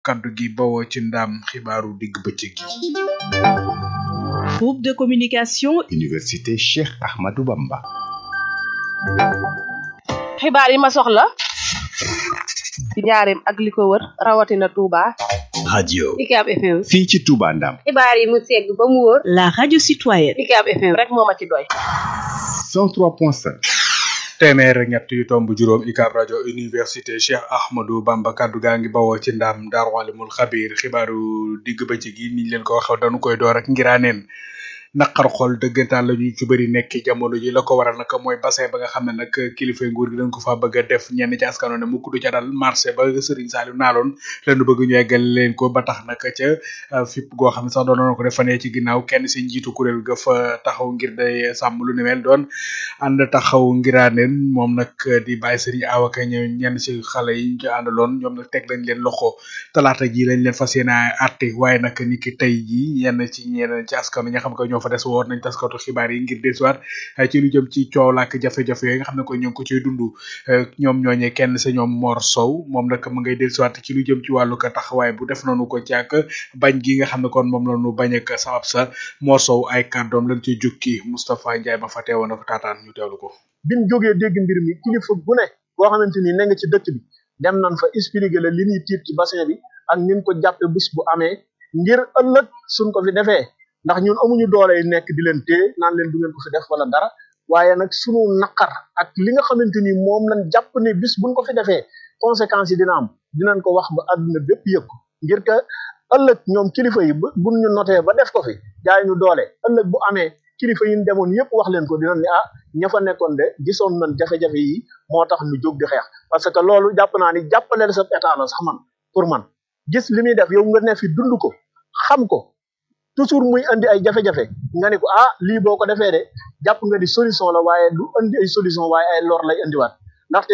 kaddu gi bawoo ci ndam xibaaru digg bëccëg gi groupe de communication université Cheikh Ahmadou Bamba xibaar yi ma soxla ci njaareem ak li ko wër rawatina Touba. radio UCAB FM. fii ci Touba Ndam xibaar yi mu segg ba mu wóor. la radio citoyenne UCAB FM rek moo ma ci doy. 103.5 téeméer ak ñett yu tomb juróom UCAB rajo université Cheikh Ahmadou Bamba kaddu gaa ngi bawoo ci ndam Daaru Alimul Xabiir xibaaru digg bëccëg gi niñ leen ko waxee dañu koy door ak ngiraaneen naqar xol dëggantaan la ñu ci bëri nekk jamono ji la ko waral nag mooy bassin ba nga xam ne nag kilifa nguur gi dañ ko fa bëgg a def ñenn ci askano ne mukk du ca dal marché ba Serigne Saliou naaloon lañu bëgg ñu eggal leen ko ba tax nag ca fipp goo xam ne sax doon ko def fanee ci ginnaaw kenn si njiitu kuréel ga fa taxaw ngir day sàmm lu ni mel doon ànd taxaw ngiraaneen moom nag di bàyyi Serigne Awaka ñëw ñenn si xale yi ñu àndaloon ñoom nag teg lañ leen loxo talaata ji lañ leen fas yéene àtte waaye nag ni ki tey ji ñenn ci ñenn ci askano ñi nga xam ko ñoo fa des woon nañ taskatu xibaar yi ngir desuwaat ci lu jëm ci coow lak jafe-jafe yooyu nga xam ne ko ñu ngi ko ciy dund ñoom ñooñee kenn sa ñoom Mor Sow moom nag mu ngay desuwaat ci lu jëm ci wàllu ko taxawaay bu def nañu ko ci ak bañ gi nga xam ne kon moom la ñu bañ ak sabab sa Mor Sow ay kàddoom lañ ci jukki Moustapha Ndiaye ma fa teewoon na ko taataan ñu teewlu ko. biñ jógee dégg mbir mi kilifa bu ne boo xamante ni ne nga ci dëkk bi dem nañ fa expliquer la li ñuy tiit ci bassin bi ak ñun ko jàppe bis bu amee ngir ëllëg suñ ko fi defee ndax ñun amuñu doole yi nekk di leen téye naan leen du ngeen ko fi def wala dara waaye nag sunu naqar ak li nga xamante ni moom lañ jàpp ne bis buñ ko fi defee conséquences yi dina am dinañ ko wax ba àdduna bépp yëg ko ngir que ëllëg ñoom kilifa yi buñ ñu notee ba def ko fi jaay ñu doole ëllëg bu amee kilifa yi ñu demoon yëpp wax leen ko dinañ ne ah ña fa nekkoon de gisoon nañ jafe-jafe yi moo tax ñu jóg di xeex parce que loolu jàpp naa ni jàppaleel sa état la sax man pour man gis li muy def yow nga ne fi dund ko xam ko toujours muy andi ay jafe-jafe nga ne ko ah lii boo ko defee de jàpp nga di solution la waaye du andi ay solution waaye ay lor lay andiwaat ndaxte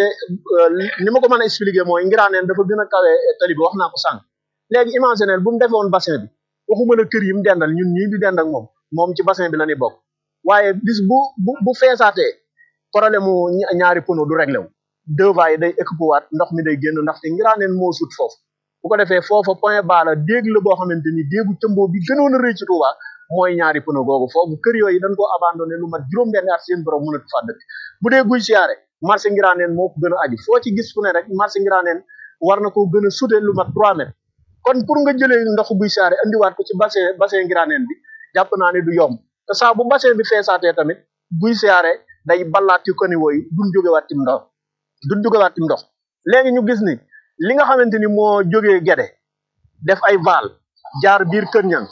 ni ma ko mën a expliquer mooy ngiraaneen dafa gën a kawe tali bi wax naa ko sànq léegi imaginer bu mu defoon bassin bi waxuma la kër yi mu dendal ñun ñii di dend ak moom moom ci bassin bi la ñuy bokk waaye bis bu bu bu feesaatee problème mu ñaari pono du réglé wu deux va yi day équipe waat ndox mi day génn ndaxte ngiraaneen moo sut foofu bu ko defee foofa point bas la déeg la boo xamante ni déegu tëmboo bi gënoon a rëy ci Touba mooy ñaari pono googu foofu kër yooyu dañ koo abandonné lu mat juróom-benn at seen borom mënatu faa dëkk bu dee guy siyaare marché ngiraaneen moo ko gën a aju foo ci gis fu ne rek marché ngiraaneen war na koo gën a sute lu mat trois mètres kon pour nga jëlee ndoxu guy siyaare andiwaat ko ci bassin bassin ngiraaneen bi jàpp naa ne du yomb te saa bu bassin bi feesaatee tamit guy siyaare day ballaat ci kaniwo yi duñ jógewaat tim ndox duñ jógewaat tim ndox léegi ñu gis ni li nga xamante ni moo jógee Gede def ay val jaar biir Kër Ñang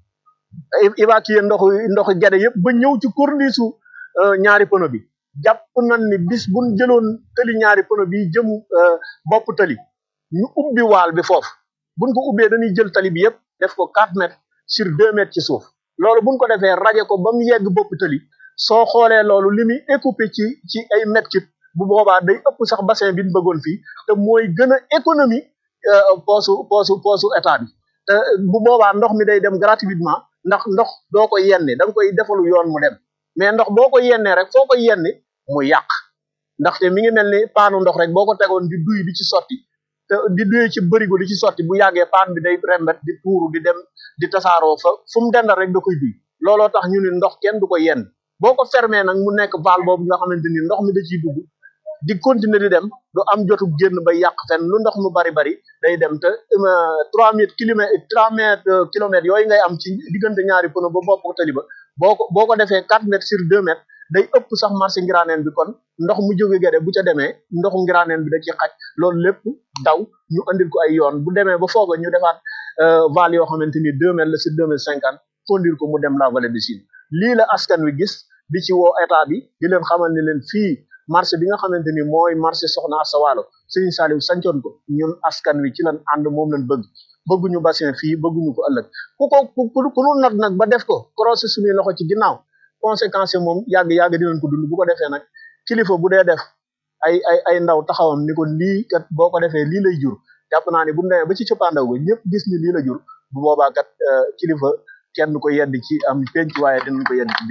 évacuer ndoxu ndoxu Gede yëpp ba ñëw ci corniche su ñaari pono bi jàpp nañ ni bis buñ jëloon tëli ñaari pono bi jëm bopp tëli ñu ubbi waal bi foofu buñ ko ubbee dañuy jël tali bi yëpp def ko 4 mètres sur 2 mètres ci suuf loolu buñ ko defee raje ko ba mu yegg bopp tëli soo xoolee loolu li muy écoupé ci ci ay mètres cubes bu boobaa day ëpp sax bassin bi ñu bëggoon fii te mooy gën a économie poosu poosu poosu état bi te bu boobaa ndox mi day dem gratuitement ndax ndox doo ko yenni da nga koy defalu yoon mu dem mais ndox boo ko yennee rek foo ko yenni mu yàq ndaxte mi ngi mel ni paanu ndox rek boo ko tegoon di duy di ci sotti te di duy ci bërigo di ci sotti bu yàggee paan bi day rembet di tuuru di dem di tasaaroo fa fu mu dendal rek da koy duy looloo tax ñu ni ndox kenn du ko yenn boo ko fermé nag mu nekk val boobu nga xamante ni ndox mi da ciy dugg di continuer di dem du am jotu génn ba yàq fenn lu ndox mu bari bari day dem te trois mètres kilomètres trois mètres kilomètres yooyu ngay am ci diggante ñaari pono ba bopp tali ba boo ko boo ko defee quatre mètres sur deux mètres day ëpp sax marché ngiraaneen bi kon ndox mu jóge gede bu ca demee ndoxu ngiraaneen bi da ci xaj loolu lépp daw ñu andil ko ay yoon bu demee ba fooga ñu defaat val yoo xamante ni deux mètres la sur deux mètres cinquante conduire ko mu dem la vallée du Sine lii la askan wi gis di ci woo état bi di leen xamal ni leen fii marché bi nga xamante ni mooy marché soxna Asta Walo Serigne Saliou sancoon ko ñun askan wi ci lan ànd moom lañ bëgg bëgguñu bassin fii bëgguñu ko ëllëg ku ko ku ku nu nag nag ba def ko croisé suñuy loxo ci ginnaaw conséquence moom yàgg yàgg dinañ ko dund bu ko defee nag kilifa bu dee def ay ay ay ndaw taxawam ni ko lii kat boo ko defee lii lay jur jàpp naa ni bu mu demee ba ci cëppaandaw ba ñëpp gis ni lii la jur bu boobaa kat kilifa kenn du ko yedd ci am penc waaye dinañ ko yedd ci biir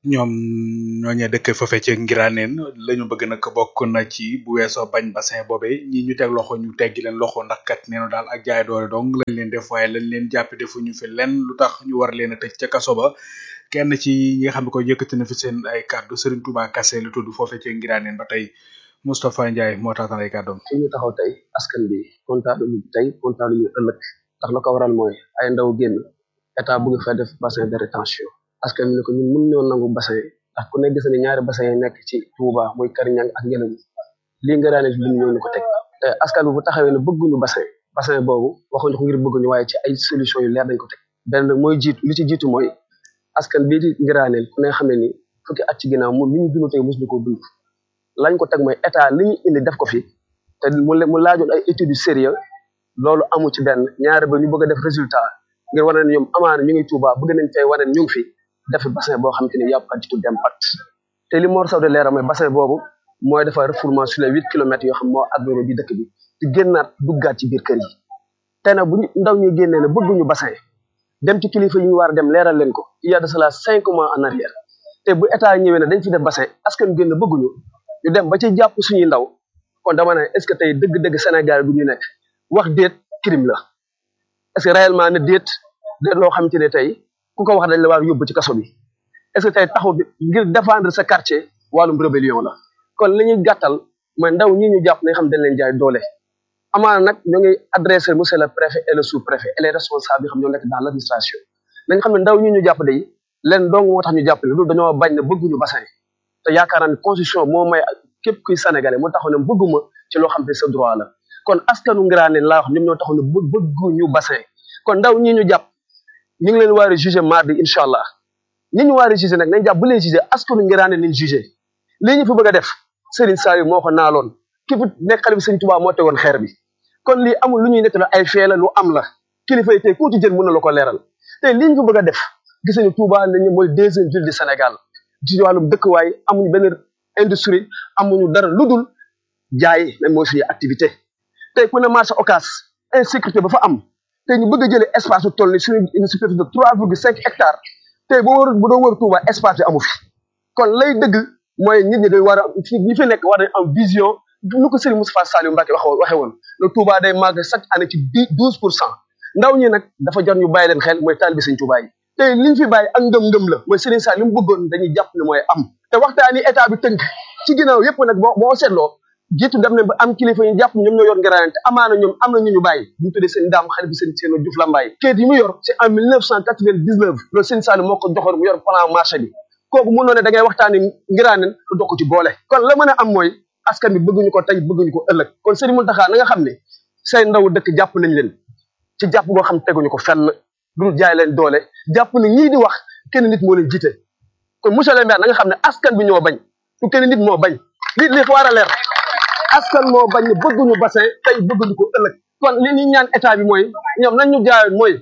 ñoom ñooñee dëkk foofe ci Ngiraneen la ñu bëgg nag bokk na ci bu weesoo bañ bassin boobe ñi ñu teg loxo ñu teggi leen loxo ndax kat neenu daal ak jaay doole dong lañ leen def waaye lañ leen jàpp defuñu fi lenn lu tax ñu war leen a tëj ca kaso ba kenn ci ñi nga xam ne ko yëkkati na fi seen ay kàddu Serigne Touba Kassé lu tudd foofe ci Ngiraneen ba tey Moustapha Ndiaye moo taatan ay kàddoom fi ñu taxaw tey askan bi kontaan ñu tey kontaan ñu ëllëg ndax la ko waral mooy ay ndaw génn état bëgg fa def bassin de rétention askan bi ne ko ñun mën ñoo nangu bassin ndax ku ne gis ne ñaari bassin yi nekk ci Touba muy Kariñang ak Ngelaw lii nga daane bi ñoo ñu ko teg te askan bi bu taxawee ne bëgguñu bassin bassin boobu waxuñu ko ngir bëgguñu waaye ci ay solution yu leer dañ ko teg benn mooy jiitu li ci jiitu mooy askan bii di ngiraaneel ku ne xam ne ni fukki at ci ginnaaw moom li ñu dund tey mos ñu ko dund lañ ko teg mooy état li ñu indi def ko fi te mu mu laajoon ay études yu sérieux loolu amu ci benn ñaari ba ñu bëgg a def résultat ngir wane ne ñoom amaana ñu ngi Touba bëgg nañ fay wane ne ñu ngi fi def bassin boo xam te ne y a pas du tout d'impact te li Mor Sow de leeral mooy bassin boobu mooy dafa refoulement sur les huit kilomètres yoo xam moo agglomérer bi dëkk bi di génnaat duggaat ci biir kër yi te nag bu ñu ndaw ñuy génnee ne bëgguñu bassin dem ci kilifa yi ñu war a dem leeral leen ko il y a de cela cinq mois en arrière te bu état ñëwee ne dañ fi def bassin askan génn bëgguñu ñu dem ba ci jàpp suñuy ndaw kon dama ne est ce que tey dëgg-dëgg Sénégal bu ñu nekk wax déet crime la est ce que réellement ne déet déet loo xamante ne tey ku ko wax dañ la war yóbbu ci kaso bi est ce que tey taxaw ngir défendre sa quartier wàllum rébellion la kon li ñuy gàttal mooy ndaw ñi ñu jàpp ne xam dañ leen jaay doole amaana nag ñoo ngi adressé monsieur le préfet et le sous préfet et les responsables yi xam ñoo nekk dans l' administration nañ xam ne ndaw ñi ñu jàpp day leen dong moo tax ñu jàpp ne loolu dañoo bañ ne bëgguñu bassin te yaakaar naa ne constitution moo may képp kuy sénégalais moo taxaw ne bëgguma ci loo xam ne sa droit la kon askanu ngiraane laa wax ñoom ñoo taxaw ne bë bëgguñu bassin kon ndaw ñi ñu jàpp ñu ngi leen war a jugé mardi incha allah ñi ñu war a jugé nag nañ jàpp bu leen jugé askanu ngiraane nañ jugé lii ñu fi bëgg a def Serigne Saliou moo ko naaloon ki fi nekk xale bi Serigne Touba moo tegoon xeer bi kon lii amul lu ñuy nekk la ay fee la lu am la kilifa yi tey ku ci jël mën na la ko leeral te lii ñu fi bëgg a def gis nañu Touba nañu mooy deuxième ville du Sénégal ci wàllum dëkkuwaay amuñu benn industrie amuñu dara lu dul jaay lan mooy suñu activité tey ku ne marché Ocass insécurité ba fa am tey ñu bëgg a jëlee espace bu toll ni suñu une superficie de trois virgule cinq hectares tey boo wër bu doon wër Touba espace bi amu fi kon lay dëgg mooy nit ñi day war a fi ñi fi nekk war nañ am vision nu ko Serigne Moustapha Saliou Mbacké wax waxee woon le Touba day màgg chaque année ci dix douze pour cent ndaw ñi nag dafa jot ñu bàyyi leen xel mooy taalibe Serigne Touba yi tey liñ fi bàyyi ak ngëm-ngëm la mooy Serigne Saliou li mu bëggoon dañuy jàpp ne mooy am te waxtaani état bi tënk ci ginnaaw yépp nag boo boo seetloo jiitu dem nañ ba am kilifa ñu jàpp ñoom ñoo yor ngiraane te amaana ñoom am na ñu ñu bàyyi ñu tuddee seen daam xale bi seen seen Diouf Lambaye kayit yi mu yor c'est en mille neuf cent quatre vingt dix neuf loolu Serigne Saliou moo ko joxoon mu yor plan marché bi kooku mënoo ne da ngay waxtaani ngiraane lu dokk ci boole kon la mën a am mooy askan bi bëgguñu ko tey bëgguñu ko ëllëg kon Serigne Mountakha na nga xam ne say ndaw dëkk jàpp nañ leen ci jàpp goo xam teguñu ko fenn du jaay leen doole jàpp ne ñii di wax kenn nit moo leen jiite kon monsieur le maire na nga xam ne askan bi ñoo bañ su kenn nit moo bañ li li war a leer askan moo bañ ne bëgguñu bassin tey bëgguñu ko ëllëg kon li ñuy ñaan état bi mooy ñoom nañ ñu jaayoon mooy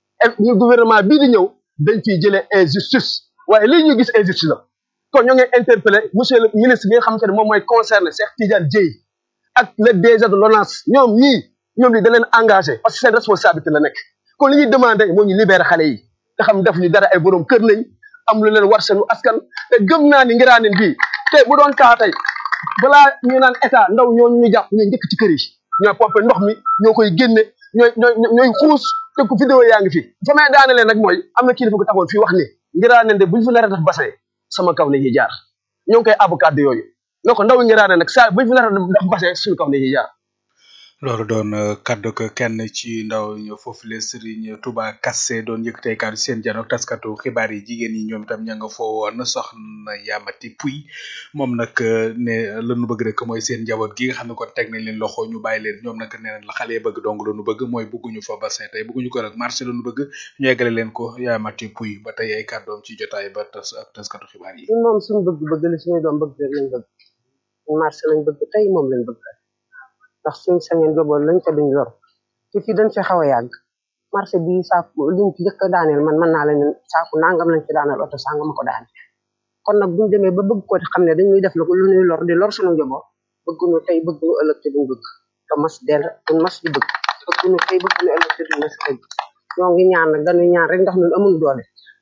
ñu gouvernement bii di ñëw dañ fiy jëlee injustice waaye lii ñu gis injustice la kon ñoo ngi interpellé monsieur le ministre bi nga xamante ne moom mooy concerné Cheikh Tidiane Dièye ak le DG de l'ONAS ñoom ñii ñoom li da leen engagé parce que seen responsabilité la nekk kon li ñuy demandé moo ñu libéré xale yi te xam def ñu dara ay borom kër nañ am lu leen war seenu askan te gëm naa ni ngiraaneen bii te bu doon kaa tey balaa ñu naan état ndaw ñoo ñu jàpp ñooy njëkk ci kër yi ñooy pompé ndox mi ñoo koy génne ñooy ñooy ñooy xuus te ku vidéo yaa ngi fi fa may daanele nag mooy am na kilifa ko taxoon fii wax ni ngiraaneen de buñu fi nar a def bassin sama kaw ne ñuy jaar ñoo ngi koy abu kàddu yooyu donc ndaw ngiraaneen nag saa buñu fi nar a def bassin suñu kaw ne ñuy jaar loolu doon kaddu ko kenn ci ndaw ñu foofu le Serigne Touba Kassé doon yëkkatee kaddu seen janook taskatu xibaar yi jigéen yi ñoom itam ña nga foo woon soxna Yamati Puy moom nag ne lanu bëgg rek mooy seen njaboot gi nga xam ne kon teg nañ leen loxo ñu bàyyi leen ñoom nag nee nañ la xale yi bëgg dong lanu bëgg mooy bëgguñu fa bassin tey bëgguñu ko rek marché lanu bëgg ñu eggale leen ko Yamati Puy ba tey ay kàddoom ci jotaay ba tas ak taskatu xibaar yi. ñun moom suñu bëgg-bëgg la suñu doom bëgg rek lañ bëgg marché lañ bëgg tey moom lañ bëgg ndax suñ sañeen joboon lañ ko duñ lor ci fii dañ fi xaw a yàgg marché bi saaku liñ fi njëkk a daaneel man mën naa leen saaku nangam lañ fi daaneel oto sanga ma ko daan kon nag buñ demee ba bëgg ko xam ne dañuy def lu ñuy lor di lor suñu njaboot bëgguñu tey bëgguñu ëllëg te duñ bëgg te mas del duñ mas di bëgg bëgguñu tey bëgguñu ëllëg te duñ mas bëgg ñoo ngi ñaan nag dañuy ñaan rek ndax ñun amuñu doole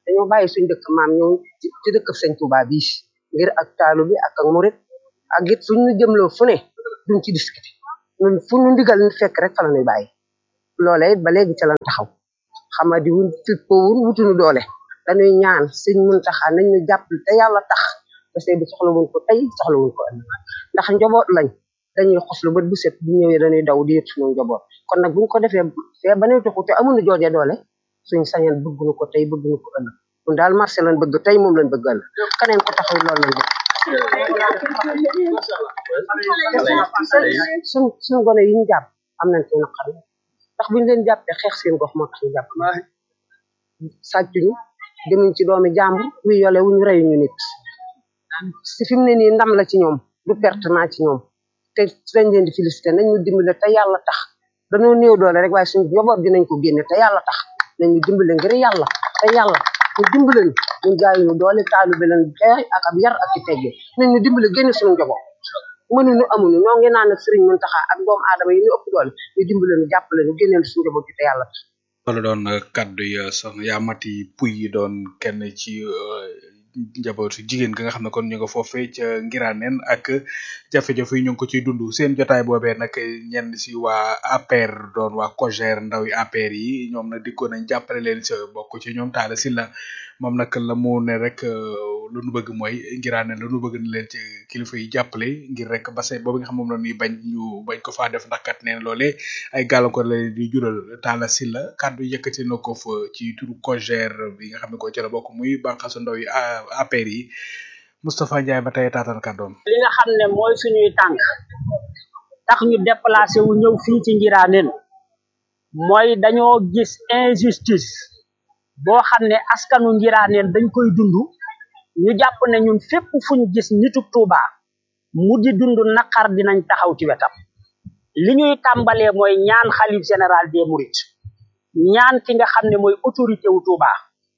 dañoo bàyyi suñ dëkk maam ñëw ci ci dëkk sëñ Touba bii ngir ak taalu bi ak ak murit ak it fuñ ñu jëmloo fu ne duñ ci discuter ñun fu ñu ndigal fekk rek fa la ñuy bàyyi loolee it ba léegi ca lan taxaw xamadi wuñ fippowun wutuñu doole dañuy ñaan sëñ Muntaxa nañ ñu jàppale te yàlla tax parce que bi soxla wuñ ko tey soxla wuñ ko ëllëg ndax njaboot lañ dañuy xoslu bët bu set bu ñëwee dañuy daw di yët suñu njaboot kon nag buñ ko defee fee ba nuy tuxu te amuñu jooje doole suñ sañan bëgguñu ko tey bëgguñu ko ëllëg ñun daal marché lañ bëgg tey moom lañ bëgg ëllëg keneen ko taxaw loolu lañ bëgg suñ suñ gone yi ñu jàpp am nañ ci naqar ndax buñ leen jàppee xeex seen gox moo tax ñu jàpp sàccuñu demuñ ci doomi jàmbur wi yole wuñu reyuñu nit si fi mu ne nii ndam la ci ñoom du pertement ci ñoom te dañ leen di félicité nañ ñu dimbale te yàlla tax dañoo néew doole rek waaye suñu njaboot dinañ ko génne te yàlla tax nañ ñu dimbale ngir yàlla te yàlla ñu dimbale ñu ñu jaayuñu doole taalu bi leen jaay ak ab yar ak i tegge nañ ñu dimbale génne suñu njaboot mënuñu amuñu ñoo ngi naan ak sëriñ Muntaxa ak doomu aadama yi ñu ëpp doole ñu dimbale ñu jàppale ñu génneel suñu njaboot gi te yàlla tax wala doon kaddu ya soxna yaa mati puy yi doon kenn ci njabootu jigéen ga nga xam ne kon ñu nga foofee ca ngiraaneen ak jafe-jafe yi ñu ngi ko ciy dund seen jotaay boobee nag ñenn si waa APR doon waa COJER ndaw yi APR yi ñoom nag dikkoon nañ jàppale leen sa bokk ci ñoom taala si la moom nag la mu ne rek lu nu bëgg mooy ngiraaneen lu nu bëgg ni leen ci kilifa yi jàppale ngir rek bassin boobu nga xam moom la ñuy bañ ñu bañ ko faa def ndax kat neen loolee ay gàllankoor la leen di jural taala si la kàddu yëkkati na ko fa ci turu COJER bi nga xam ne ko ci la bokk muy bànqaasu ndaw yi APR yi Moustapha Ndiaye ba tey taataan kàddoom li nga xam ne mooy suñuy tànk tax ñu déplacé wu ñëw fii ci Ngiraaneen mooy dañoo gis injustice boo xam ne askanu Ngiraaneen dañ koy dund ñu jàpp ne ñun fépp fuñ gis nitu Touba mu di dund naqar dinañ taxaw ci wetam li ñuy tàmbalee mooy ñaan xalif général des Mourides ñaan ki nga xam ne mooy autorité wu Touba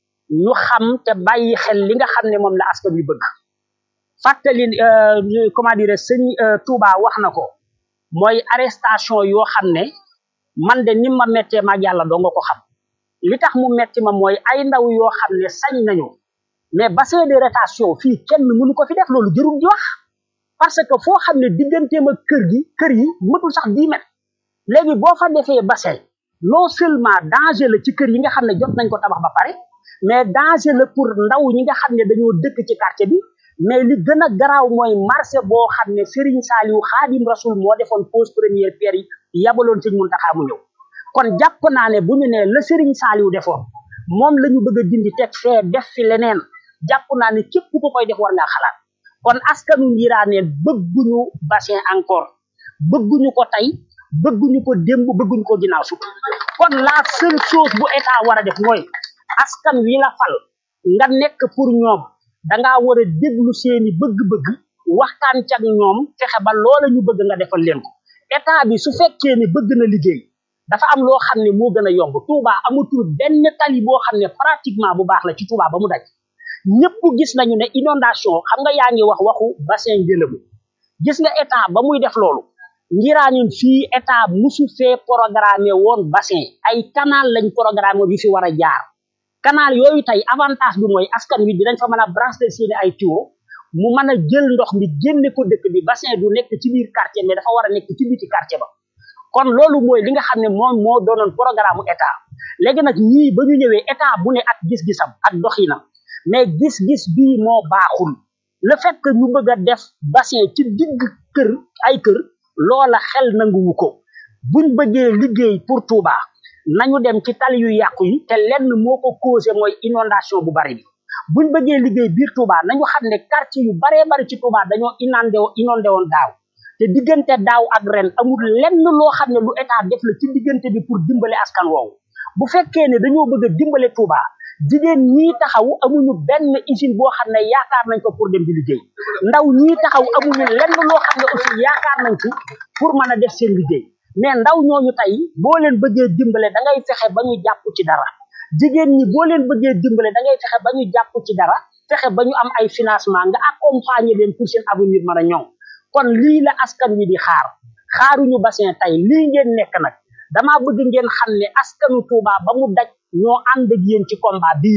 ñu xam te bàyyi xel li nga xam ne moom la askan wi bëgg fàttali comment dire sëñ Touba wax na ko mooy arrestation yoo xam ne man de ni ma méttee maag yàlla doo nga ko xam li tax mu metti ma mooy ay ndaw yoo xam ne sañ nañu mais bassin de rétention fii kenn mënu ko fi def loolu jërul di wax parce que foo xam ne digganteem ak kër gi kër yi mëtul sax dix mètres léegi boo fa defee bassin non seulement danger la ci kër yi nga xam ne jot nañ ko tabax ba pare mais danger la pour ndaw ñi nga xam ne dañoo dëkk ci quartier bi mais li gën a garaaw mooy marché boo xam ne Serigne Saliou Khadim Rasoul moo defoon pose première pierre yi yabaloon Serigne Mountakha mu ñëw kon jàpp naa ne bu ñu nee la Serigne Saliou defoon moom la ñu bëgg a dindi teg fee def fi leneen jàpp naa ne képp ku koy def war ngaa xalaat kon askanu Ngiraaneen bëgguñu bassin encore bëgguñu ko tey bëgguñu ko démb bëgguñu ko ginnaaw sut kon la seule chose bu état war a def mooy askan wi la fal nga nekk pour ñoom dangaa war a déglu seeni bëgg-bëgg waxtaan ci ak ñoom fexe ba loola ñu bëgg nga defal leen ko état bi su fekkee ne bëgg na liggéey dafa am loo xam ne moo gën a yomb Touba amatul benn tali boo xam ne pratiquement bu baax la ci Touba ba mu daj ñëpp gis nañu ne inondation xam nga yaa ngi wax waxu bassin Ngélémou gis nga état ba muy def loolu ngiraanin fii état musu fee programmé woon bassin ay canal lañ programmé bi fi war a jaar canal yooyu tey avantage bi mooy askan wi dinañ fa mën a brancher seeni ay tuyau mu mën a jël ndox mi génne ko dëkk bi bassin du nekk ci biir quartier mais dafa war a nekk ci biti quartier ba kon loolu mooy li nga xam ne moom moo doonoon programme état léegi nag ñii ba ñu ñëwee état bu ne ak gis-gisam ak doxinam mais gis-gis bii moo baaxul le fait que ñu bëgg a def bassin ci digg kër ay kër loola xel nanguwu ko buñ bëggee liggéey pour Touba nañu dem ci tali yu yàqu yi te lenn moo ko causé mooy inondation bu bari bi buñ bëggee liggéey biir Touba nañu xam ne quartier yu baree bari ci Touba dañoo inondé inondé woon daaw te diggante daaw ak ren amul lenn loo xam ne lu état def la ci diggante bi pour dimbale askan woowu bu fekkee ne dañoo bëgg a dimbale Touba jigéen ñii taxaw amuñu benn usine boo xam ne yaakaar nañ ko pour dem di liggéey ndaw ñii taxaw amuñu lenn loo xam ne aussi yaakaar nañ ci pour mën a def seen liggéey mais ndaw ñooñu tey boo leen bëggee dimbale da ngay fexe ba ñu jàpp ci dara jigéen ñi boo leen bëggee dimbale da ngay fexe ba ñu jàpp ci dara fexe ba ñu am ay financement nga accompagner leen pour seen avenir mën a ñoŋ kon lii la askan wi di xaar xaaruñu bassin tey lii ngeen nekk nag damaa bëgg ngeen xam ne askanu Touba ba mu daj ñoo ànd ak yéen ci combat bii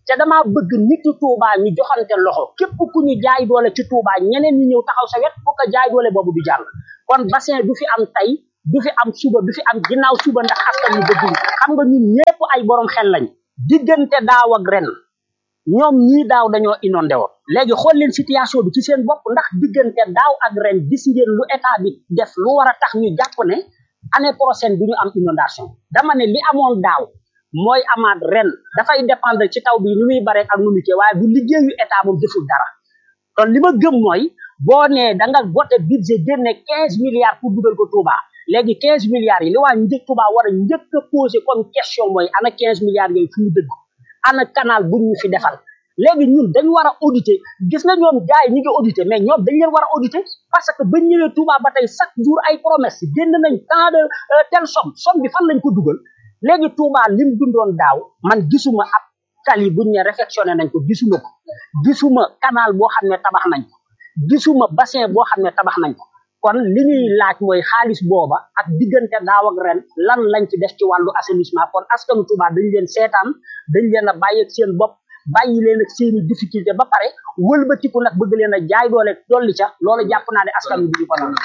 te damaa bëgg nitu Touba ñu joxante loxo képp ku ñu jaay doole ci Touba ñeneen ñi ñëw taxaw sa wet pour que jaay doole boobu du jàll kon bassin du fi am tey du fi am suba du fi am ginnaaw suba ndax askan ñu bëgg xam nga ñun ñëpp ay borom xel lañ diggante daaw ak ren ñoom ñii daaw dañoo inondé woon léegi xool leen situation bi ci seen bopp ndax diggante daaw ak ren gis ngeen lu état bi def lu war a tax ñu jàpp ne année prochaine du ñu am inondation dama ne li amoon daaw mooy amaat ren dafay dépendre ci taw bi ni muy bare ak nu mu cee waaye bu liggéeyu état moom deful dara kon li ma gëm mooy boo nee da nga voté budget génne quinze milliards pour dugal ko Touba léegi quinze milliards yi li waa njëkk Touba war a njëkk a posé comme question mooy ana quinze milliards yooyu fu mu dëgg ana canal buñ ñu fi defal léegi ñun dañu war a auditer gis nga ñoom gars yi ñi ngi auditer mais ñoom dañ leen war a auditer parce que bañ ñëwee Touba ba tey chaque jour ay promesse génn nañ tant de telle somme somme bi fan lañ ko dugal léegi Touba lim dundoon daaw man gisuma ab tali buñ ne réfectionné nañ ko gisuma ko gisuma canal boo xam ne tabax nañ ko gisuma bassin boo xam ne tabax nañ ko kon li ñuy laaj mooy xaalis booba ak diggante daaw ak ren lan lañ ci def ci wàllu assainissement kon askanu Touba dañ leen seetaan dañ leen a bàyyi ak seen bopp bàyyi leen ak seeni difficulté ba pare wëlbatiku nag bëgg leen a jaay doole dolli ca loolu jàpp naa ne askan bi duñu ko nangu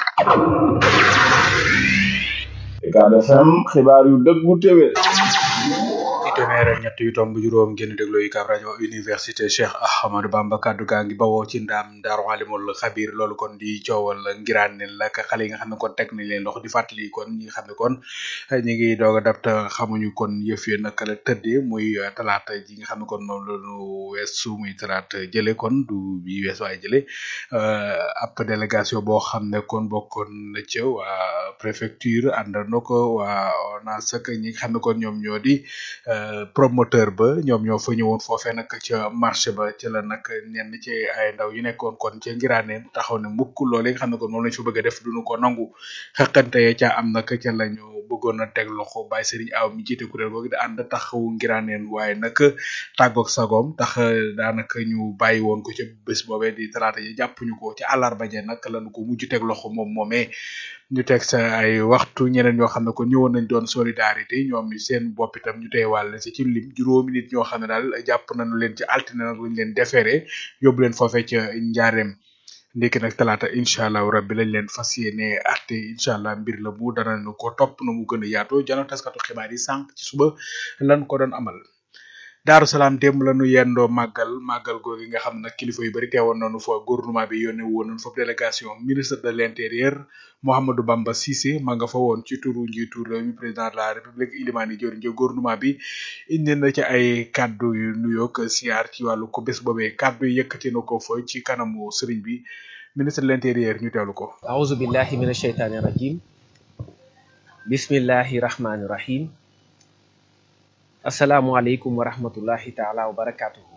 Ucab FM xibaar yu dëggu téwé ci téeméer ak ñett yu tomb juróom ngeen déglu UCAB rajo université Cheikh Ahmadou Bamba kaddu gaa ngi bawoo ci ndaam daaru alimul xabir loolu kon di coowal ngiraan ne la ak xale yi nga xam ne kon teg nañ leen loxo di fàttali kon ñi nga xam ne kon ñi ngi doog a dab te xamuñu kon yëf yi naka la tëddee muy talaata ji nga xam ne kon moom la ñu weesu muy talaata jële kon du bi wees waaye jële ab délégation boo xam ne kon bokkoon na ca waa préfecture àndandoo ko waa ONAS ak ñi nga xam ne kon ñoom ñoo di promoteur ba ñoom ñoo fa ñëwoon foofee nag ca marché ba ca la nag ñenn ci ay ndaw yu nekkoon kon ca ngiraaneen taxaw ne mukk loole nga xam ne kon moom lañ fa bëgg a def duñu ko nangu xaqante ya ca am nag ca lañu bëggoon a teg loxo Baye Serigne Aw mi jiite kuréel googu di ànd taxawu ngiraaneen waaye nag tàggoog sagoom tax daanaka ñu bàyyi woon ko ca bés boobee di talaata yi jàppuñu ko ci àllarba ja nag lañu ko mujj teg loxo moom moomee ñu teg sa ay waxtu ñeneen ñoo xam ne kon ñëwoon nañ doon solidarité ñoom seen bopp itam ñu tey wàll si ci lim juróomi nit ñoo xam ne daal jàpp nañu leen ci altine nag luñ leen defeere yóbbu leen foofee ca njaareem ndekki nag talaata incha allah rabbi lañ leen fas yéene arte incha allah mbir la bu danañu ko topp na mu gën a yaatoo jano taskatu xibaar yi sànq ci suba lan ko doon amal daaru salaam démb la nu yendoo màggal màggal googu nga xam nag kilifa yu bari teewoon nañu fa gouvernement bi yónnee woon nañu fa délégation ministre de l'intérieur Mouhamadou Bamba Cissé ma nga fa woon ci turu njiitu réew mi président de la république Ilimani Dior Ndiaye gouvernement bi indi na ci ay kaddu yu nuyoog siyaar ci wàllu ko bés boobee kaddu yi yëkkati na ko fa ci kanamu sëriñ bi ministre de l'intérieur ñu teewlu ko. aouzu billahi mina shaytaani rajim bismillahi rahmaani rahim. asalaamualeykum wa rahmatullahi taala wa barakatuhu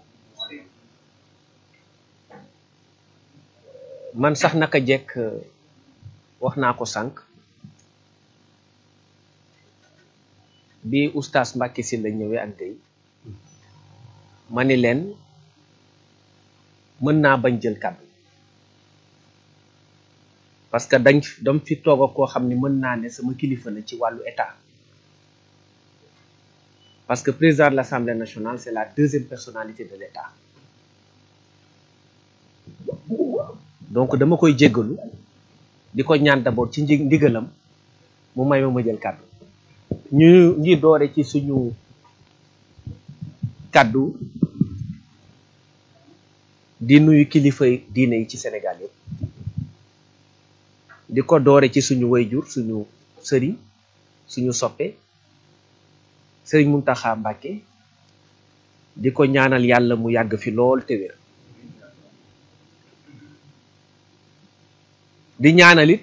man sax naka jekk wax naa ko sànq bi oustaz Mbacke si la ñëwee ak tey ma ni leen mën naa bañ jël kàddu parce que dañ dam fi toog ak koo xam ni mën naa ne sama kilifa la ci wàllu état parce que président de l'Assemblée nationale c'est la deuxième personnalité de l'État donc dama koy jéggalu di ko ñaan d'abord ci nji ndigalam mu may ma ma jël kàddu ñu ngi doore ci suñu kàddu di nuyu kilifa diine yi ci Sénégal yëpp di ko doore ci suñu wayjur suñu sëriñ suñu soppe sëriñ Muntaxa Mbàkke di ko ñaanal yàlla mu yàgg fi lool te wér di ñaanalit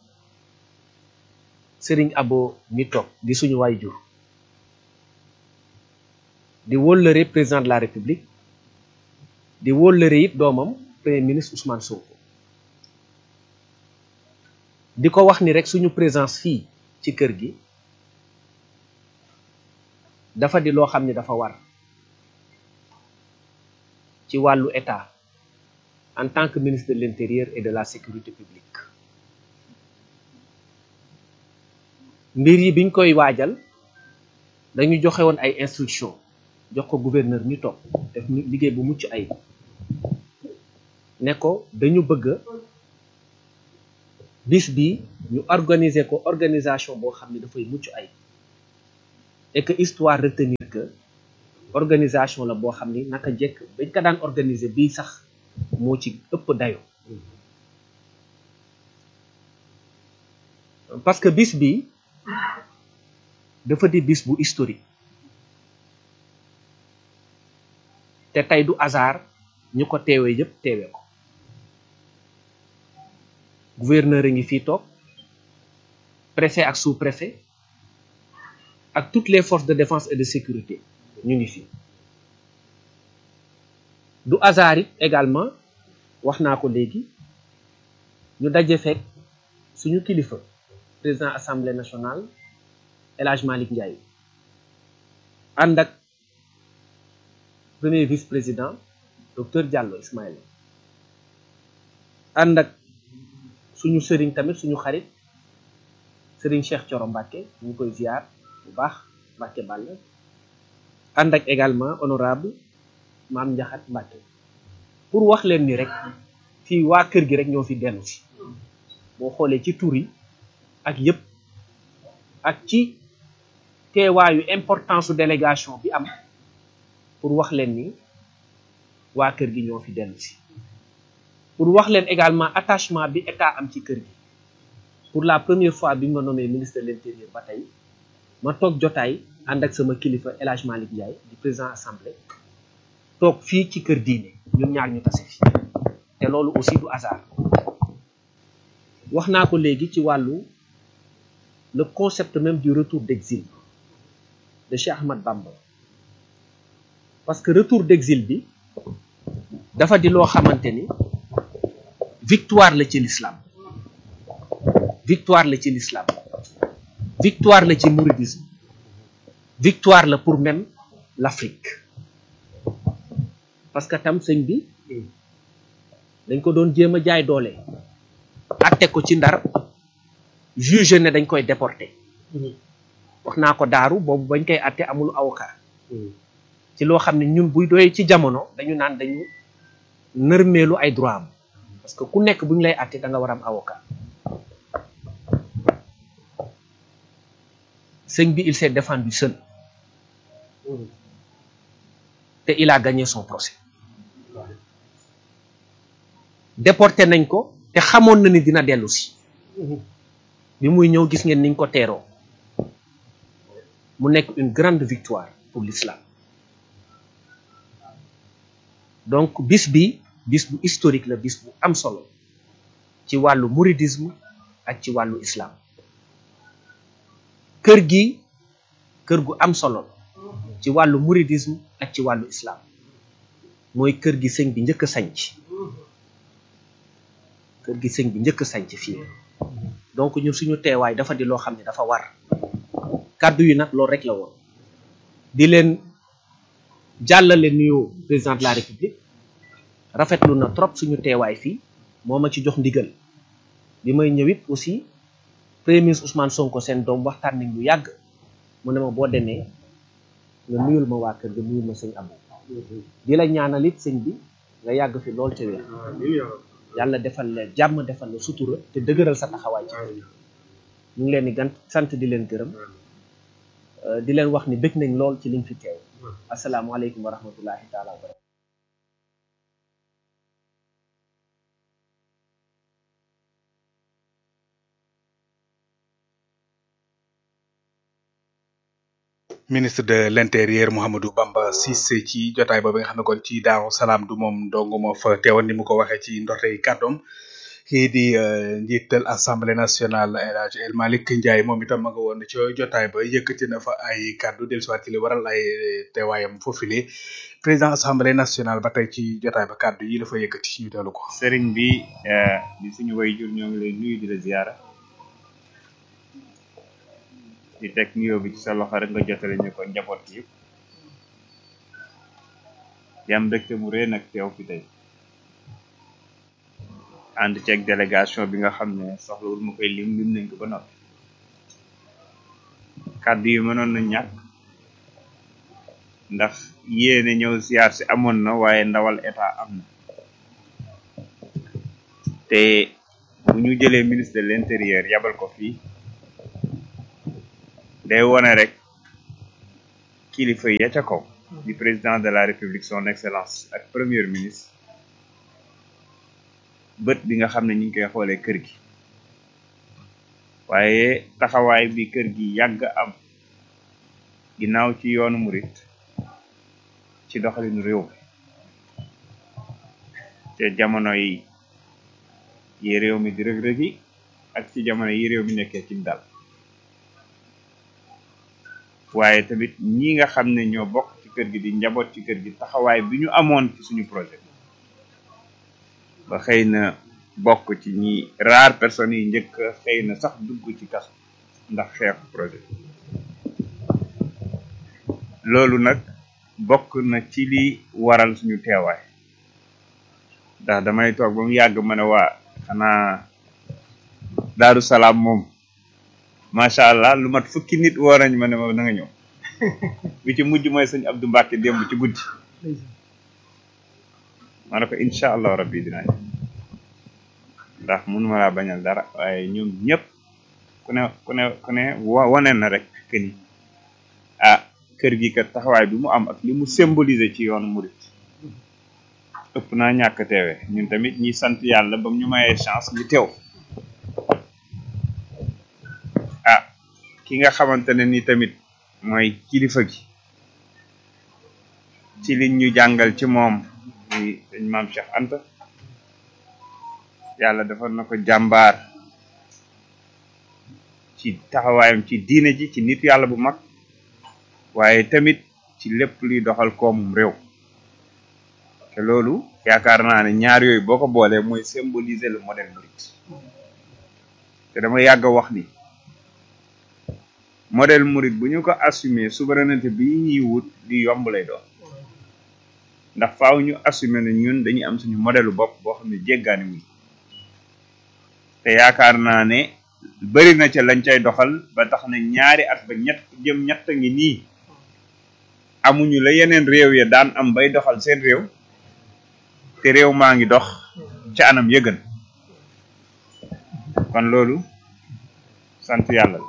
sëriñ abo mi toog di suñu waay jur di wóllëre président de la république di wóllëre it doomam premier ministre Ousmane Sonko di ko wax ni rek suñu présence fii ci kër gi dafa di loo xam ni dafa war ci wàllu état en tant que ministre de l'intérieur et de la sécurité publique mbir yi biñ koy waajal dañu joxe woon ay instructions jox ko gouverneur ñu toog def liggéey bu mucc ayib ne ko dañu bëgg bis bi ñu organiser ko organisation boo xam ne dafay mucc ayib et que histoire retenir que organisation la boo xam ni naka jekk bañ ko daan organiser bii sax moo ci ëpp dayo parce que bis bi dafa di bis bu historique te tey du hasard ñu ko teewee yëpp teewee ko gouverneur a ngi fii toog préfet ak sous-préfet ak toutes les forces de défense et de sécurité ñu ngi fi du hasard it également wax naa ko léegi ñu daje fekk suñu kilifa président assemblée nationale El Hadj Malick Ndiaye ànd ak premier vice président docteur Diallo Ismaïla ànd ak suñu sëriñ tamit suñu xarit sëriñ Cheikh Thioro Mbacké ñu koy ziar bu baax Mbacké Balla ànd ak également honorable maam Ndiaxat Mbacké pour wax leen ni rek fii waa kër gi rek ñoo fi dellu si boo xoolee ci tur yi ak yëpp ak ci teewaayu importance su délégation bi am pour wax leen ni waa kër gi ñoo fi dellu si pour wax leen également attachement bi état am ci kër gi pour la première fois bi ma nommé ministre de l'intérieur ba tey ma toog jotaay ànd ak sama kilifa El Hadj Malick Ndiaye di président assemblée toog fii ci kër diine ñun ñaar ñu tase fi te loolu aussi du hasard wax naa ko léegi ci wàllu le concept même du retour d'exil de Cheikh Ahmad Bamba parce que retour d'exil bi dafa di loo xamante ni victoire la ci l'islam victoire la ci l'islam victoire la ci mouridisme victoire la pour même l'Afrique parce que tam sëñ bi dañ ko doon jéem a jaay doole atte ko ci ndar juge ne dañ koy déporter wax naa ko daaru boobu bañ koy atte amul avocat ci loo xam ne ñun buy doy ci jamono dañu naan dañu nërmeelu ay droit am parce que ku nekk bu ñu lay atte da nga war am avocat sëñ bi il s'est défendu seul te il a gagné son procès déporté nañ ko te xamoon na ni dina dellu si bi muy ñëw gis ngeen niñ ko teeroo mu nekk une grande victoire pour l'islam donc bis bi bis bu historique la bis bu am solo ci wàllu mouridisme ak ci wàllu islam kër gi kër gu am solo la ci wàllu mouridisme ak ci wàllu islam mooy kër gi sëñ bi njëkk a sanc kër gi sëñ bi njëkk a sanc fii donc ñun suñu teewaay dafa di loo xam ne dafa war kàddu yi nag loolu rek la woon di leen jàllale nuyoo président de la république rafetlu na trop suñu teewaay fii moo ma ci jox ndigal bi may ñëwit aussi premier ministre Ousmane Sonko seen doom waxtaan nañ lu yàgg mu ne ma boo demee nga nuyul ma waa kër ga nuyul ma sëñ Abou di la ñaanal it sëñ bi nga yàgg fi lool te wér yàlla defal la jàmm defal la sutura te dëgëral sa taxawaay ci kër ñu ngi leen di gant sant di leen gërëm di leen wax ni bëgg nañ lool ci liñ fi teew asalaamualeykum wa rahmatullahi taala wa barakatu ministre de l'intérieur Mouhamadou Bamba Cissé ci jotaay boobu nga xam ne kon ci Daaru Salaam du moom dong moo fa teewoon ni mu ko waxee ci ndortey kàddoom kii di njiital assemblée nationale El Hadj El Malick Ndiaye moom itam ma nga woon ci jotaay ba yëkkati na fa ay kàddu dellusiwaat ci li waral ay teewaayam foofule président assemblée nationale ba tey ci jotaay ba kàddu yi dafa yëkkati ñu teelu ko. sëriñ bi di suñu wayjur ñoo ngi lay nuyu di la ziyaara di teg nuyoo bi ci sa loxo rek nga jotale ñu ko njaboot gi yëpp di am mbégte mu rëy nag teew fi tey ànd ceeg délégation bi nga xam ne soxlawul ma koy lim lim nañ ko ba noppi kàddu yi mënoon na ñàkk ndax yéene ñëw siyaar si amoon na waaye ndawal état am na te bu ñu jëlee ministre de l'intérieur yabal ko fii day wone rek kilifa ya ca kaw di président de la république son excellence ak premier ministre bët bi nga xam ne ñu ngi koy xoolee kër gi waaye taxawaay bi kër gi yàgg am ginnaaw ci yoonu murit ci doxalinu réew mi te jamono yi yi réew mi di rëg-rëg yi ak ci jamono yi réew mi nekkee ci dal waaye tamit ñi nga xam ne ñoo bokk ci kër gi di njaboot ci kër gi taxawaay bi ñu amoon ci suñu projet ba xëy na bokk ci ñi rare personnes yi njëkk xëy na sax dugg ci kaso ndax xeexu projet loolu nag bokk na ci li waral suñu teewaay ndax damay toog ba mu yàgg ma ne waa xanaa daaru salaam moom macha allah lu mat fukki nit woo nañ ma ne ma na nga ñëw bi ci mujj mooy sëñ Abdou Mbacke démb ci guddi ma ne ko incha allah rabbi dinaa ñëw ndax mënuma laa bañal dara waaye ñoom ñëpp ku ne ku ne ku ne wane na rek que ni ah kër gi kat taxawaay bi mu am ak li mu symboliser ci yoonu murit ëpp naa ñàkk teewe ñun tamit ñi sant yàlla ba ñu mayee chance ñu teew ah ki nga xamante ne ni tamit mooy kilifa gi ci liñ ñu jàngal ci moom muy dañ maam Cheikh Anta yàlla defal na ko jàmbaar ci taxawaayam ci diine ji ci nit yàlla bu mag waaye tamit ci lépp luy doxal koomum réew te loolu yaakaar naa ne ñaar yooyu boo ko boolee mooy symboliser le modèle mouride te dama yàgg a wax ni modèle mouride bu ñu ko assumer souveraineté bi ñuy wut di yomb lay doon ndax faaw ñu assumer ne ñun dañuy am suñu modèle bopp boo xam ne jéggaani wuñ te yaakaar naa ne bëri na ca lañ cay doxal ba tax na ñaari at ba ñett jëm ñett ngi nii amuñu la yeneen réew ya daan am bay doxal seen réew te réew maa ngi dox ca anam yëgën kon loolu sant yàlla la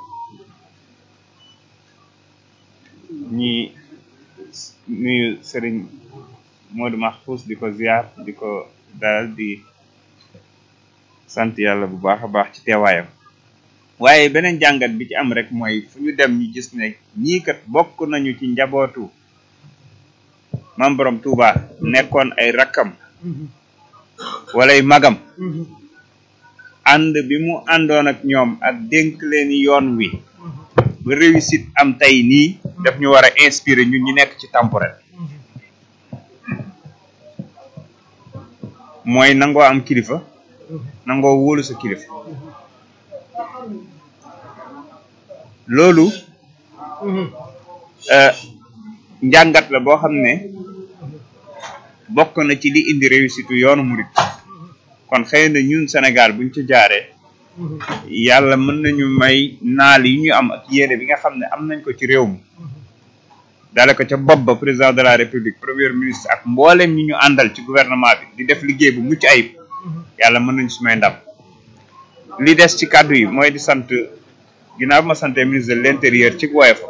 ñi nuyu sëriñ Modou Mahfous di ko ziar di ko dalal di sant yàlla bu baax a baax ci teewaayam waaye beneen jàngat bi ci am rek mooy fu ñu dem ñu gis ne ñii kat bokk nañu ci njabootu mam borom Touba nekkoon ay rakkam walay magam ànd bi mu àndoon ak ñoom ak dénk leen yoon wi ba réussite am tey nii daf ñu war a inspirer ñun ñu nekk ci temporel mooy nangoo am kilifa nangoo wóolu sa kilifa loolu njàngat la boo xam ne bokk na ci li indi réussite yoonu murit kon xëy na ñun Sénégal buñ ci jaaree yàlla mën nañu may naal yi ñu am ak yéene bi nga xam ne am nañ ko ci réew mi dale ko ca bopp ba président de la république premier ministre ak mboolem ñi ñu àndal ci gouvernement bi di def liggéey bu mucc ayib yàlla mën nañu su may ndam li des ci kàddu yi mooy di sant ginnaaw ma sante ministre de l'intérieur ci woyofa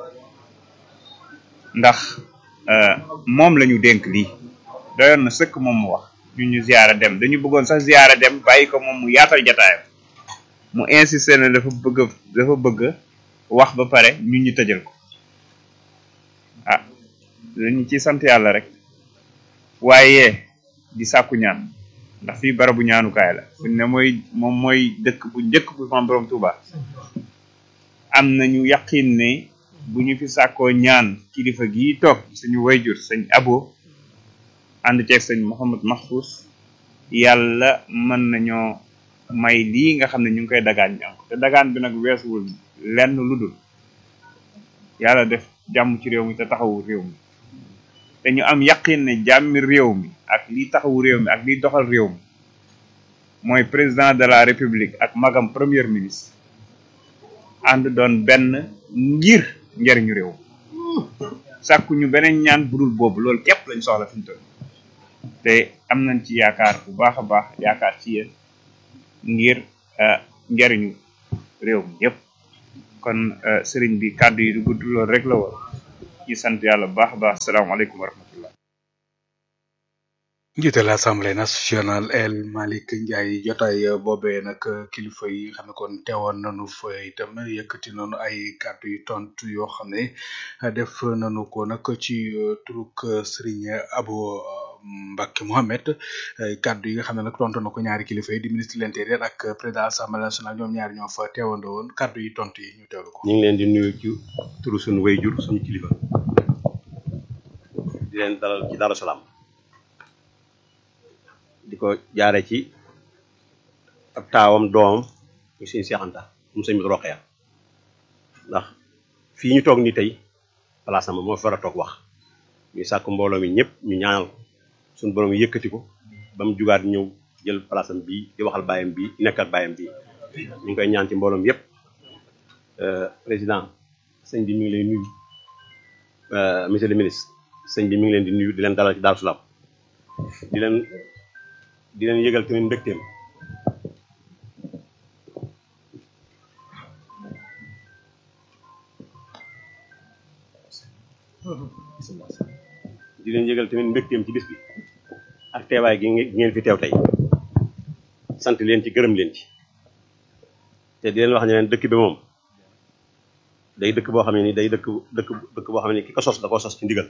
ndax moom la ñu dénk lii doyoon na sëkk moom mu wax ñu ñu ziyaara dem dañu bëggoon sax ziyaara dem bàyyi ko moom mu yaatal jataayam mu insisté ne dafa bëgg dafa bëgg wax ba pare ñun ñu tëjal ko ah dañu ci sant yàlla rek waaye di sàkku ñaan ndax fii barabu ñaanukaay la fuñ ne mooy moom mooy dëkk bu njëkk bu Maam Borom Touba am nañu yaqin ne bu ñu fi sàkkoo ñaan kilifa gii toog suñu wayjur sëñ abo ànd ceeg sëñ Mouhamad Mahfous yàlla mën nañoo may lii nga xam ne ñu ngi koy dagaan ñaan ko te dagaan bi nag weesuwul lenn lu dul yàlla def jàmm ci réew mi te taxawu réew mi te ñu am yaqin ne jàmmi réew mi ak liy taxawu réew mi ak liy doxal réew mi mooy président de la république ak magam premier ministre ànd doon benn ngir njariñu réew sàkku ñu beneen ñaan budul boobu loolu képp lañ soxla fi mu toll te am nañ ci yaakaar bu baax a baax yaakaar ci yéen ngir njariñu réew mi yëpp kon sëriñ bi kàddu yi du gudd loolu rek la woon ci sant yàlla bu baax a baax salaamaaleykum wa rahmatullah njiital assemblée nationale El Malick Ndiaye jotaay boobee nag kilifa yi xam ne kon teewoon nañu fa itam yëkkati nañu ay kàddu yu tontu yoo xam ne def nañu ko nag ci turuk Serigne Abo Mbacke Mohamed kàddu yi nga xam ne nag tontu na ko ñaari kilifa yi di ministre de l'intérieur ak président assemblée nationale ñoom ñaari ñoo fa teewandoo woon kàddu yi tontu yi ñu teewlu ko. ñu ngi leen di nuyu ci turu suñu wayjur suñu kilifa di leen dalal ci Darou Salaam. di ko jaare ci ab taawam doomam ñu sëñ Seex Anta mu sëñ bi Roqeya ndax fii ñu toog ni tey place am moo fi war a toog wax ñu sàkk mbooloo mi ñëpp ñu ñaanal suñu borom yëkkati ko ba mu jugaat ñëw jël place am bii di waxal bàyyam bii nekk ak bàyyam bii ñu ngi koy ñaan ci mbooloom yëpp président sëñ bi mi ngi lay nuyu monsieur le ministre sëñ bi mi ngi leen di nuyu di leen dalal ci Darou Salaam di leen di leen yëgal tamit mbégteem di leen yëgal tamit mbégteem ci bis bi ak teewaay gi ngeen fi teew tey sant leen ci gërëm leen ci te di leen wax ne leen dëkk bi moom day dëkk boo xam ne ni day dëkk dëkk dëkk boo xam ne ni ki ko sos da koo sos ci ndigal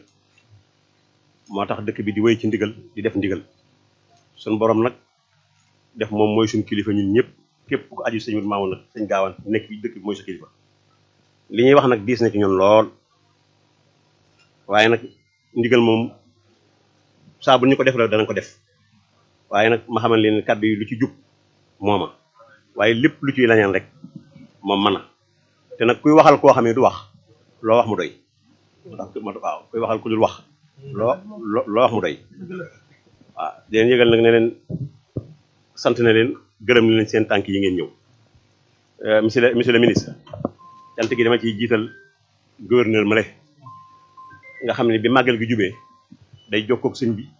moo tax dëkk bi di wéy ci ndigal di def ndigal suñ borom nag def moom mooy suñ kilifa ñun ñëpp képp ku aju sëñ Maamu nag sëñ gaawaan nekk bi dëkk bi mooy sa kilifa li ñuy wax nag diis na ci ñun lool waaye nag ndigal moom saa bu ñu ko def la danañ ko def waaye nag ma xamal leen kàddu yi lu ci jub mooma waaye lépp lu ciy lañaan rek moom mën na te nag kuy waxal koo xam ne du wax loo wax mu doy moo tax waaw kuy waxal ku dul wax loo loo wax mu doy waaw di leen yëgal nag ne leen sant na leen gërëm na leen seen tànk yi ngeen ñëw monsieur le monsieur le ministre cant gi dama ciy jiital gouverneur ma le nga xam ne bi màggal gi jubee day jokkoog sëñ bi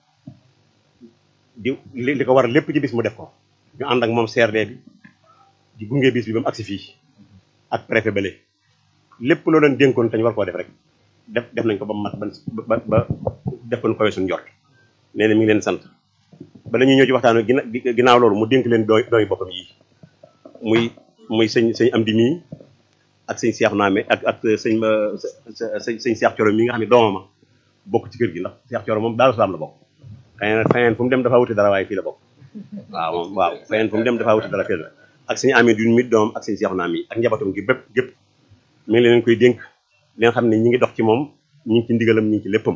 di li ko war lépp ci bis mu def ko ñu ànd ak moom CRD bi di gunge bis bi ba mu agsi fii ak préfet bale lépp loo leen dénkoon te ñu war koo def rek def def nañ ko ba mat ba ba def ko nu koy suñu njort nee na mi ngi leen sant bala ñuy ñëw ci waxtaan gina ginnaaw loolu mu dénk leen dooy dooy boppam yi muy muy sëñ sëñ am di mii ak sëñ Cheikh Naame ak ak sëñ sëñ sëñ Cheikh Thioro mi nga xam ne doomama bokk ci kër gi ndax Cheikh Thioro moom Daaru Salaam la bokk xëy na feneen fu mu dem dafa wuti dara waaye fii la bokk waaw moom waaw feneen fu mu dem dafa wuti dara fii la ak sëñ Amee du mit doomam ak sëñ Cheikh Naame yi ak njabootam gi bépp gépp mi ngi leen koy dénk leen xam ne ñi ngi dox ci moom ñi ngi ci ndigalam ñi ngi ci léppam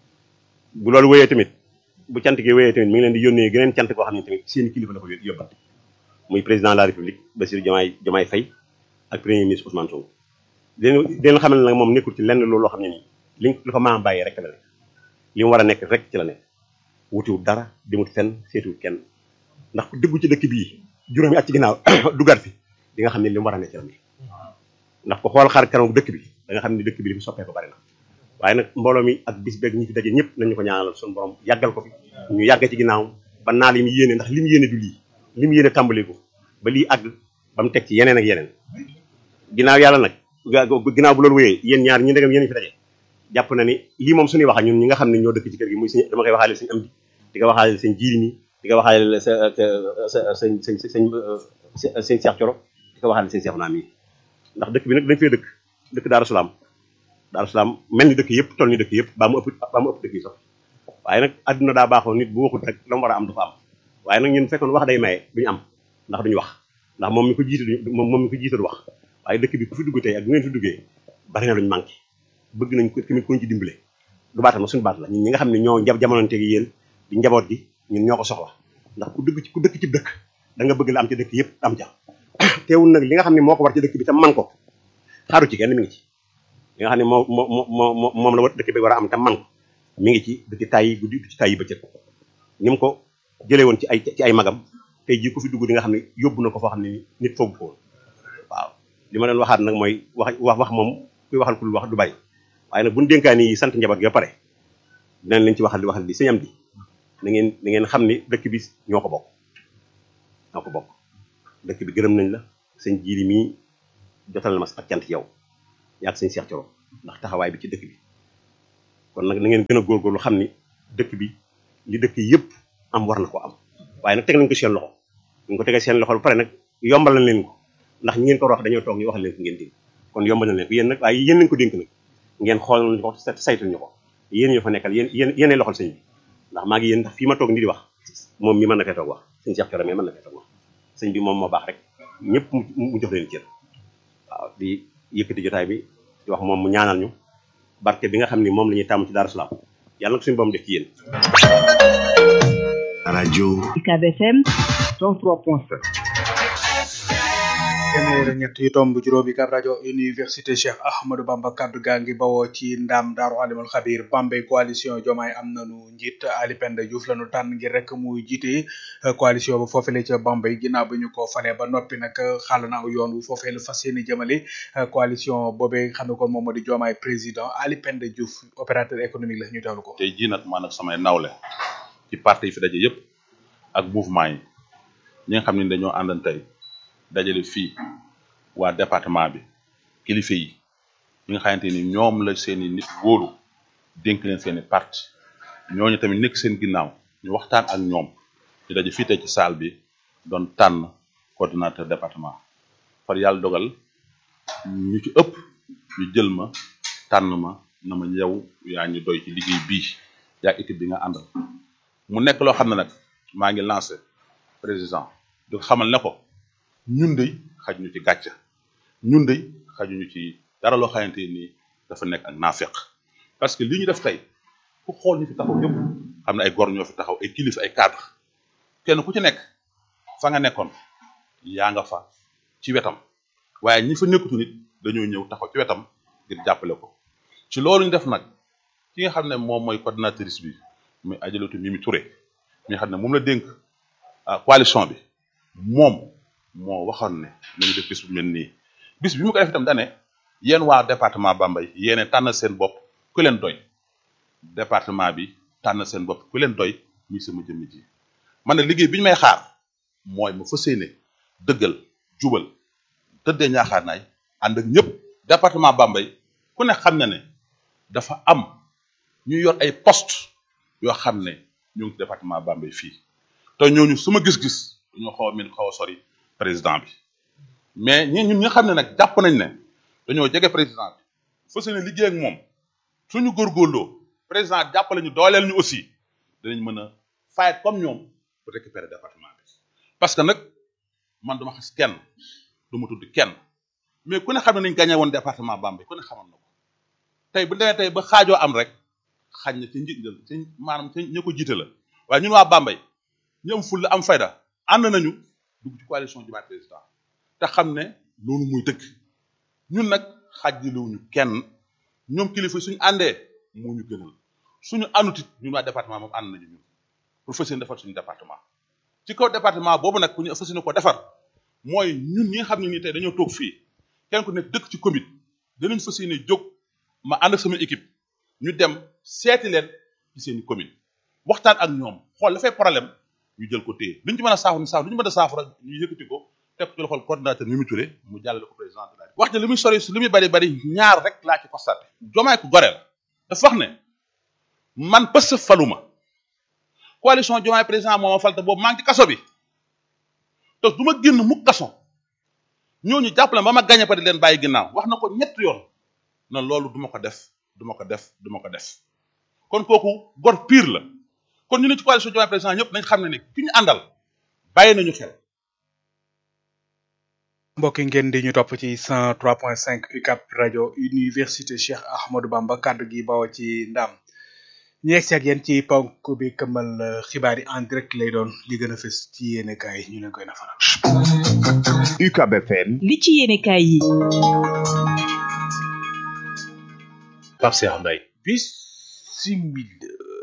bu loolu wéyee tamit bu cant gi wéyee tamit mi ngi leen di yónnee geneen cant koo xam ne tamit seen kilifa la ko yóbbante muy président de la république Bassirou Diomaye Diomaye Faye ak premier ministre Ousmane Sonko leen leen xam ne nag moom nekkul ci lenn loolu loo xam ne nii li lu ko maam bàyyi rek la nekk li mu war a nekk rek ci la nekk wutiwut dara demut fenn seetiwut kenn ndax ku déggu ci dëkk bii juróomi at ci ginnaaw dugaat fi di nga xam ne li mu war a nekk ci la nekk ndax ko xool xar kanam dëkk bi da nga xam ne dëkk bi li fi soppee ko bari na waaye nag mbooloo mi ak bis beeg ñi fi daje ñëpp nañu ko ñaanal suñu borom yàggal ko fi ñu yàgg ci ginnaaw ba naa li mu yéene ndax li mu yéene du lii li mu yéene tàmbali ko ba lii àgg ba mu teg ci yeneen ak yeneen ginnaaw yàlla nag ginnaaw bu loolu wéyee yéen ñaar ñi ndegam yéen fi daje jàpp na ni lii moom suñuy wax ñun ñi nga xam ne ñoo dëkk ci kër gi muy sëñ dama koy waxaale sëñ am di di ko waxaale sëñ jiiri mi di ko waxaale sa sa sëñ sëñ sëñ sëñ Cheikh Thioro di ko waxaale sëñ Cheikh Naam yi ndax dëkk bi nag dañ fee dëkk dëkk Daaru Salaam Daaru Salaam mel ni dëkk yëpp toll ni dëkk yëpp baa mu ëpp baa mu ëpp dëkk yi sax waaye nag adduna daa baaxoo nit bu waxut rek la mu war a am du ko am waaye nag ñun fekkoon wax day maye duñu am ndax duñu wax ndax moom mi ko jiite du moom mi ko jiite du wax waaye dëkk bi ku fi dugg tey ak bu ngeen fi duggee bari na luñu manqué bëgg nañ ko tamit koñ ci dimbale du baatam suñu baat la ñun ñi nga xam ne ñoo jab jamononte gi yéen di njaboot gi ñun ñoo ko soxla ndax ku dëgg ci ku dëkk ci dëkk da nga bëgg la am ci dëkk yëpp am ca teewul nag li nga xam ne moo ko war ci dëkk bi tam man ko xaaru ci kenn mi ngi ci li nga xam ne moo moo moo moom la war dëkk bi war a am tam man ko mi ngi ci du ci tàyyi guddi du ci tàyyi bëccëg ni mu ko jëlee woon ci ay ci ay magam tey jii ku fi dugg di nga xam ne yóbbu na ko foo xam ne nit foogu ko woon waaw li ma leen waxaat nag mooy wax wax wax moom kuy waxal ku wax du bari waaye nag buñu dénkaani yi sant njaboot gi ba pare dinañ leen ci waxal di waxal di sëñam di na ngeen na ngeen xam ni dëkk bi ñoo ko bokk ñoo ko bokk dëkk bi gërëm nañ la sëñ jiiri mii jotal na ma ak cant yow yaag sëñ Cheikh Thioro ndax taxawaay bi ci dëkk bi kon nag na ngeen gën a góorgóorlu xam ni dëkk bi li dëkk yëpp am war na ko am waaye nag teg nañ ko seen loxo ñu ko tegee seen loxo ba pare nag yombal nañ leen ko ndax ñi ngeen ko wax dañoo toog ñu wax leen ko ngeen dégg kon yombal nañ leen ko yéen nag waaye yéen nañ ko dénk nag ngeen xool nañ ko saytul ñu ko yéen ñoo fa nekkal yéen yéen yéenay loxol sëñ bi ndax maa ngi yéen ndax fii ma toog ni di wax moom mi mën na fee toog wax sëñ Cheikh Thioro mais mën na fee toog wax sëñ bi moom moo baax rek ñëpp mu jox leen cër waaw di yëkkati jotaay bi di wax moom mu ñaanal ñu barke bi nga xam ni moom la ñuy tàmm ci Darou Salaam yàlla nag suñu borom def ci yéen rajo UCAB FM 103.7 téeméer ñett yu tomb juróomi kab rajo université Cheikh Ahmadou Bamba kaddu gaa ngi bawoo ci ndam daaru alimul xabir Bambey coalition jomaay am nanu njiit Ali Penda Diouf lañu tànn ngir rek muy jiite coalition ba foofale ca Bambey ginnaaw bi ñu ko falee ba noppi nag xàll na aw yoon wu foofee la fas yéene jëmale coalition boobee xam ne kon moom moo di jomaay président Ali Penda Diouf opérateur économique la ñu teewlu ko tey jii nag man ak samay nawle ci parti yi fi daje yëpp ak mouvement yi ñi nga xam ne dañoo àndan tey dajale fii waa département bi kilifa yi ñi nga xamante ni ñoom la seeni nit wóolu dénk leen seeni parti ñooñu tamit nekk seen ginnaaw ñu waxtaan ak ñoom ñu daje fii tey ci salle bi doon tànn coordinateur département far yàlla dogal ñu ci ëpp ñu jël ma tànn ma na ma yow yaa ñu doy ci liggéey bii yaa équipe bi nga àndal mu nekk loo xam ne nag maa ngi lancé président di ko xamal ne ko ñun de xaj ñu ci gàcce ñun de xajuñu ci dara loo xamante ni dafa nekk ak naafeq parce que li ñu def tey ku xool ñu fi taxaw yëpp xam ne ay gor ñoo fi taxaw ay kilifa ay cadre kenn ku ci nekk fa nga nekkoon yaa nga fa ci wetam waaye ñi fa nekkutu nit dañoo ñëw taxaw ci wetam ngir jàppale ko ci loolu ñu def nag ki nga xam ne moom mooy coordinatrice bi muy ajalatu Mimi Touré mi nga xam ne moom la dénk coalition bi moom moo waxoon ne nañu def bis bu mel nii bis bi mu ko def itam dane yéen waa département Bambey yéene tànn seen bopp ku leen doy département bi tànn seen bopp ku leen doy muy sama jëmm ji man ne liggéey bi ñu may xaar mooy ma fas yéene dëggal jubal tëddee ñaaxaar naay ànd ak ñëpp département Bambey ku ne xam na ne dafa am ñu yor ay poste yoo xam ne ñu ngi ci département Bambey fii te ñooñu suma gis-gis dañoo xaw a min xaw a sori président bi mais ñi ñun ñi nga xam ne nag jàpp nañ ne dañoo jege président bi fas yéene liggéey ak moom suñu góorgóorloo président jàppale ñu dooleel ñu aussi danañ mën a fayet comme ñoom pour récupérer département bi parce que nag man duma xas kenn du ma tudd kenn mais ku ne xam ne nañ gagné woon département Bambey ku ne xamoon na ko tey bu demee tey ba xaajoo am rek xaaj na ci njiit ci maanaam ci ña ko jiite la waaye ñun waa Bambey ñu am fulla am fayda ànd nañu dugg ci coalition Diomaye président te xam ne loolu muy dëgg ñun nag xaajaliwuñu kenn ñoom kilifa suñu àndee moo ñu gënal suñu àndutit ñun waa département moom ànd nañu ñun pour fas yéene defar suñu département ci kaw département boobu nag ku ñu fas yéene ko defar mooy ñun ñi nga xam ne nii tey dañoo toog fii kenn ku nekk dëkk ci commune danañ fas yéene jóg ma ànd ak sama équipe ñu dem seeti leen ci seeni commune waxtaan ak ñoom xool dafay problème ñu jël ko téye luñ ci mën a saafara ñu saafara lu ñu mën a saafara ñu yëkkati ko teg ko ci loxol coordinateur Mimi Touré mu jàllale ko président de la République wax ne li muy sori li muy bari bari ñaar rek laa ci constaté jomaay ku gore la dafa wax ne man pës faluma coalition jomaay président moo ma fal te boobu maa ngi ci kaso bi te du ma génn mukk kaso ñooñu jàppale ba ma gañe pa di leen bàyyi ginnaaw wax na ko ñett yoon na loolu duma ko def duma ko def duma ko def kon kooku gor pire la kon ñu ne ci coalition Diomaye président ñëpp nañ xam ne ne ki ñu àndal bàyyi nañu xel mbokki ngeen di ñu topp ci 103.5 UCAP rajo université Cheikh Ahmadou Bamba kaddu gi bawoo ci ndam ñu yegg si ak yéen ci ponk bi këmbal xibaar yi en direct lay doon li gën a fës ci yéene kaay ñu leen koy nafaral. UCAB FM. li ci yéene kaay yi. Pape Cheikh Mbaye. bisimil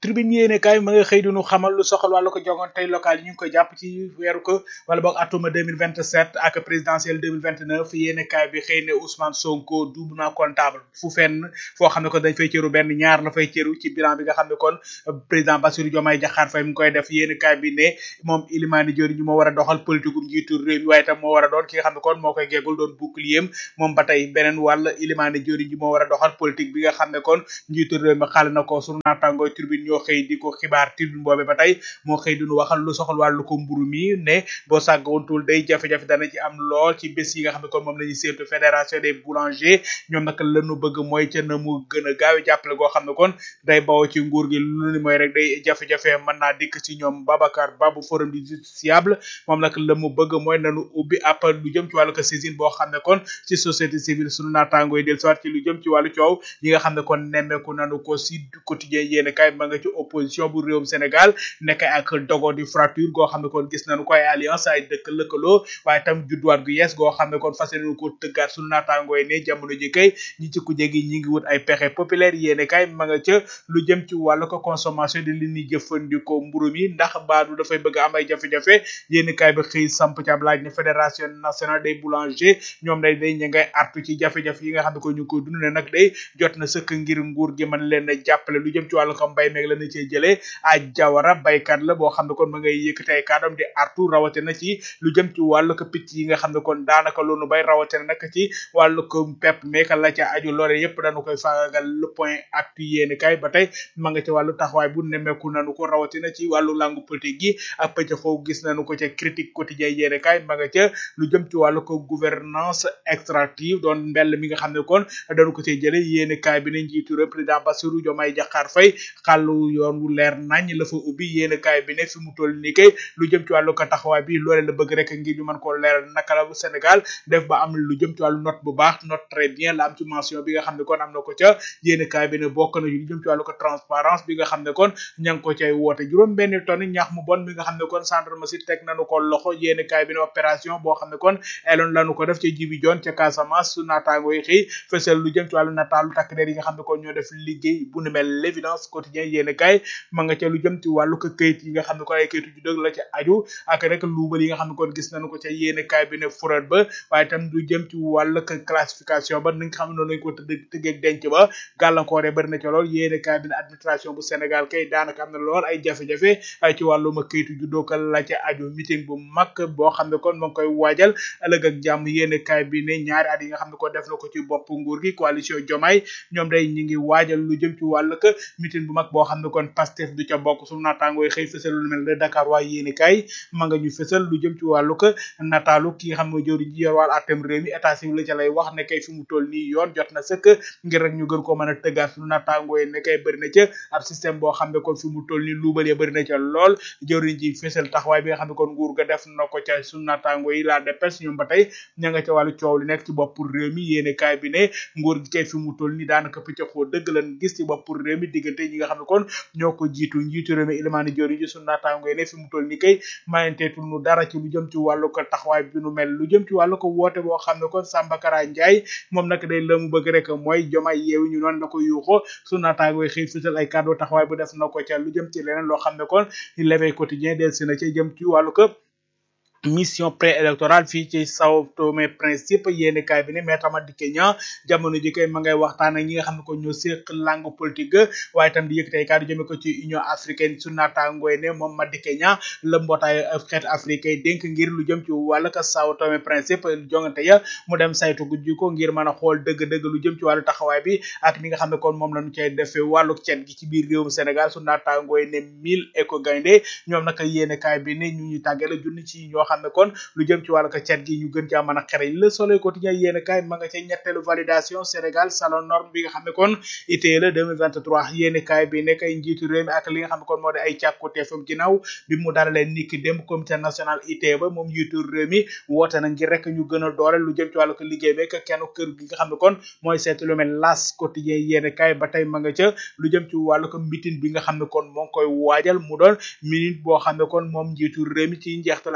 tribune yéene kaay ma nga xëy dinu xamal lu soxal wàllu ko jongante local yi ñu ngi koy jàpp ci weeru ko wala boog atuma 2027 ak présidentielle 2029 yéene kaay bi xëy ne Ousmane Sonko doublement comptable fu fenn foo xam ne kon dañ fay cëru benn ñaar la fay cëru ci bilan bi nga xam ne kon président Bassirou Diomaye Diakhar Faye mu ngi koy def yéene kaay bi ne moom Ilimani Diori ñu moo war a doxal politique um njiitu réew mi waaye tam moo war a doon ki nga xam ne kon moo koy geegul doon bouclier moom ba tey beneen wàll Ilimani Diori ñu moo war a doxal politique bi nga xam ne kon njiitu réew mi xaal na ko sunu naatangooy tribune ñoo xëy di ko xibaar tribune boobe ba tey moo xëy duñu waxal lu soxal wàllu ko mburu mi ne boo sàggawantul day jafe-jafe dana ci am lool ci bés yi nga xam ne kon moom la ñuy séentu fédération des boulangers ñoom nag lanu bëgg mooy ca na mu gën a gaaw jàppale goo xam ne kon day bawoo ci nguur gi lu ni mooy rek day jafe-jafe mën naa dikk ci ñoom Babacar Babu forum du justiciable moom nag la mu bëgg mooy nanu ubbi ab lu jëm ci wàllu ko saisine boo xam ne kon ci société civile sunu naataangoo yi del soit ci lu jëm ci wàllu coow yi nga xam ne kon nemmeeku nanu ko si quotidien yéen kay ma nga ci opposition bu réewum Sénégal nekk ak dogo di fracture goo xam ne kon gis nañu ko ay alliance ay dëkk lëkkaloo waaye tam judduwaat gu yees goo xam ne kon fas yéene ko tëggaat sunu naataangoo yi ne jamono ji kay ñi ci kuje gi ñi ngi wut ay pexe populaire yéene kay ma nga ca lu jëm ci wàllu ko consommation de li ñuy jëfandikoo mburu mi ndax baadu dafay bëgg am ay jafe-jafe yéene kay bi xëy samp ci ab laaj ne fédération nationale des boulangers ñoom day day ña ngay artu ci jafe-jafe yi nga xam ne ko ñu ngi koy dund ne nag day jot na sëkk ngir nguur gi mën leen a jàppale lu jëm ci wàllu ko mbay meeg la na cee jëlee a jawara baykat la boo xam ne kon ma ngay yëkkati ay kàddoom di artu rawatina ci lu jëm ci wàllu ko picc yi nga xam ne kon daanaka loonu bay rawatina nag ci wàllu ko pepp meek la ca aju loole yépp dañu koy faagagal le point actu yéeni kay ba tey ma nga ci wàllu taxawaay bu nemmeeku nanu ko rawatina ci wàllu langue politique gi ak pëcc xoo gis nañu ko ca critique quotidien yéeni kay ma nga ca lu jëm ci wàllu ko gouvernance extractive doon mbell mi nga xam ne kon dañu ko cay jële yéeni kay bi ne njiitu réew président Bassirou Diomaye Diakhar Faye xàllu yoon wu leer nañ la fa ubbi yéeni kay bi ne fi mu toll nii kay lu jëm ci wàllu ko taxawaay bi loole la bëgg rek ngir ñu mën koo leeral naka la bu Sénégal def ba am lu jëm ci wàllu note bu baax note très bien la am ci mention bi nga xam ne kon am na ko ca yéeni kaay bi ne bokk na lu jëm ci wàllu ko transparence bi nga xam ne kon ña ngi ko cay woote juróom benn tonne ñax mu bon bi nga xam ne kon gendarme si teg nañu ko loxo yéeni kaay bi ne opération boo xam ne kon eloon lañu ko def ca jibi joon ca Casamance su naataango yi xëy fësal lu jëm ci wàllu nataalu takk der yi nga xam ne kon ñoo def liggéey bu nu mel l'évidence quotidien yéeni kaay ma nga ca lu jëm ci wàllu ko këyit yi nga xam ne kon ay këyitu ju dëgg la ca aju ak rek luubal yi nga xam ne kon gis nañu ko ca yéeni kaay bi ne furat ba waaye tam du jëm ci wàllu ko classification ba ni nga xam ne noonu lañ ko tëdd tëggeeg denc ba gàllankoore bari na ca lool yéeni kaay bi ne administration bu Sénégal kay daanaka am na lool ay jafe-jafe ay ci wàllum këyitu ju dookal la ca aju meeting bu mag boo xam ne kon ma ngi koy waajal ëllëg ak jàmm yéeni kaay bi ne ñaari at yi nga xam ne kon def na ko ci bopp nguur gi coalition Diomaye ñoom day ñi ngi waajal lu jëm ci wàllu ko meeting bu mag boo xam ne kon Pastef du ca bokk suñu naataangoo yi xëy fësal lu mel ne Dakar waaye yéeni kaay ma nga ñu fësal lu jëm ci wàllu ko nataalu ki nga xam ne jëwriñ ji yor wàllu atem réew mi état civil la ca lay wax ne kay fi mu toll nii yoon jot na sëkk ngir rek ñu gën ko mën a tëggaat suñu naataangoo yi ne kay bëri na ca ab système boo xam ne kon fi mu toll nii luubal ya bëri na ca lool jëwriñ ji fësal taxawaay bi nga xam ne kon nguur ga def na ko ca suñu naataangoo yi la dépêche ñoom ba tey ña nga ca wàllu coow li nekk ci bopp réew mi yéene kaay bi ne nguur gi kay fi mu toll nii daanaka pëccëxoo dëgg lan gis ci bopp réew mi diggante ñi nga xam ne kon ñoo ko jiitu njiitu réew mi Ilimani Diori ji suñu naataangoo yi ne fi mu toll nii kay mayenteetul nu dara ci lu jëm ci wàllu ko taxawaay bi nu mel lu jëm ci wàllu ko woote boo xam ne kon Samba Kara Ndiaye moom nag day la mu bëgg rek mooy jomay yeewi ñu noonu la ko yuuxoo su naataangoo xëy fësal ay kàddu taxawaay bu def na ko ca lu jëm ci leneen loo xam ne kon l'éveil quotidien del si na ca jëm ci wàllu ko mission préélectorale fii ci Sao Tomé Principe yéeni kaay bi ne maître Madické Niang jamono ji kay ma ngay waxtaan ak ñi nga xam ne ko ñoo séq langue politique waaye itam di yëkkati ay kàddu jëme ko ci Union africaine su naataangooy ne moom Madické Niang la mbootaay xeet africain dénk ngir lu jëm ci wàllu ka Sao Tomé Principe jongante ya mu dem saytu gujji ko ngir mën a xool dëgg-dëgg lu jëm ci wàllu taxawaay bi ak ni nga xam ne kon moom lañu cay defee wàllu cet gi ci biir réewum Sénégal su naataangooy ne mille éco gaynde ñoom nag yéeni kaay bi ne ñu ñu tàggale junni ci ñoo xam ne kon lu jëm ci wàllu ko cet gi ñu gën caa mën a xereñ le soleil quotidien yéen kaay ma nga ca ñetteelu validation Sénégal salon norme bi nga xam ne kon ITE la 2023 yéen kaay bi nekk ay njiitu réew mi ak li nga xam ne kon moo di ay càkkuteefam ginnaaw bi mu dalalee niki démb comité national ITE ba moom njiitu réew mi woote na ngir rek ñu gën a doole lu jëm ci wàllu ko liggéey bi ak kenn kër gi nga xam ne kon mooy seet lu mel las quotidien yéen kaay ba tey ma nga ca lu jëm ci wàllu ko mitin bi nga xam ne kon moo ngi koy waajal mu doon minute boo xam ne kon moom njiitu réew mi ci njeextal ay bés gi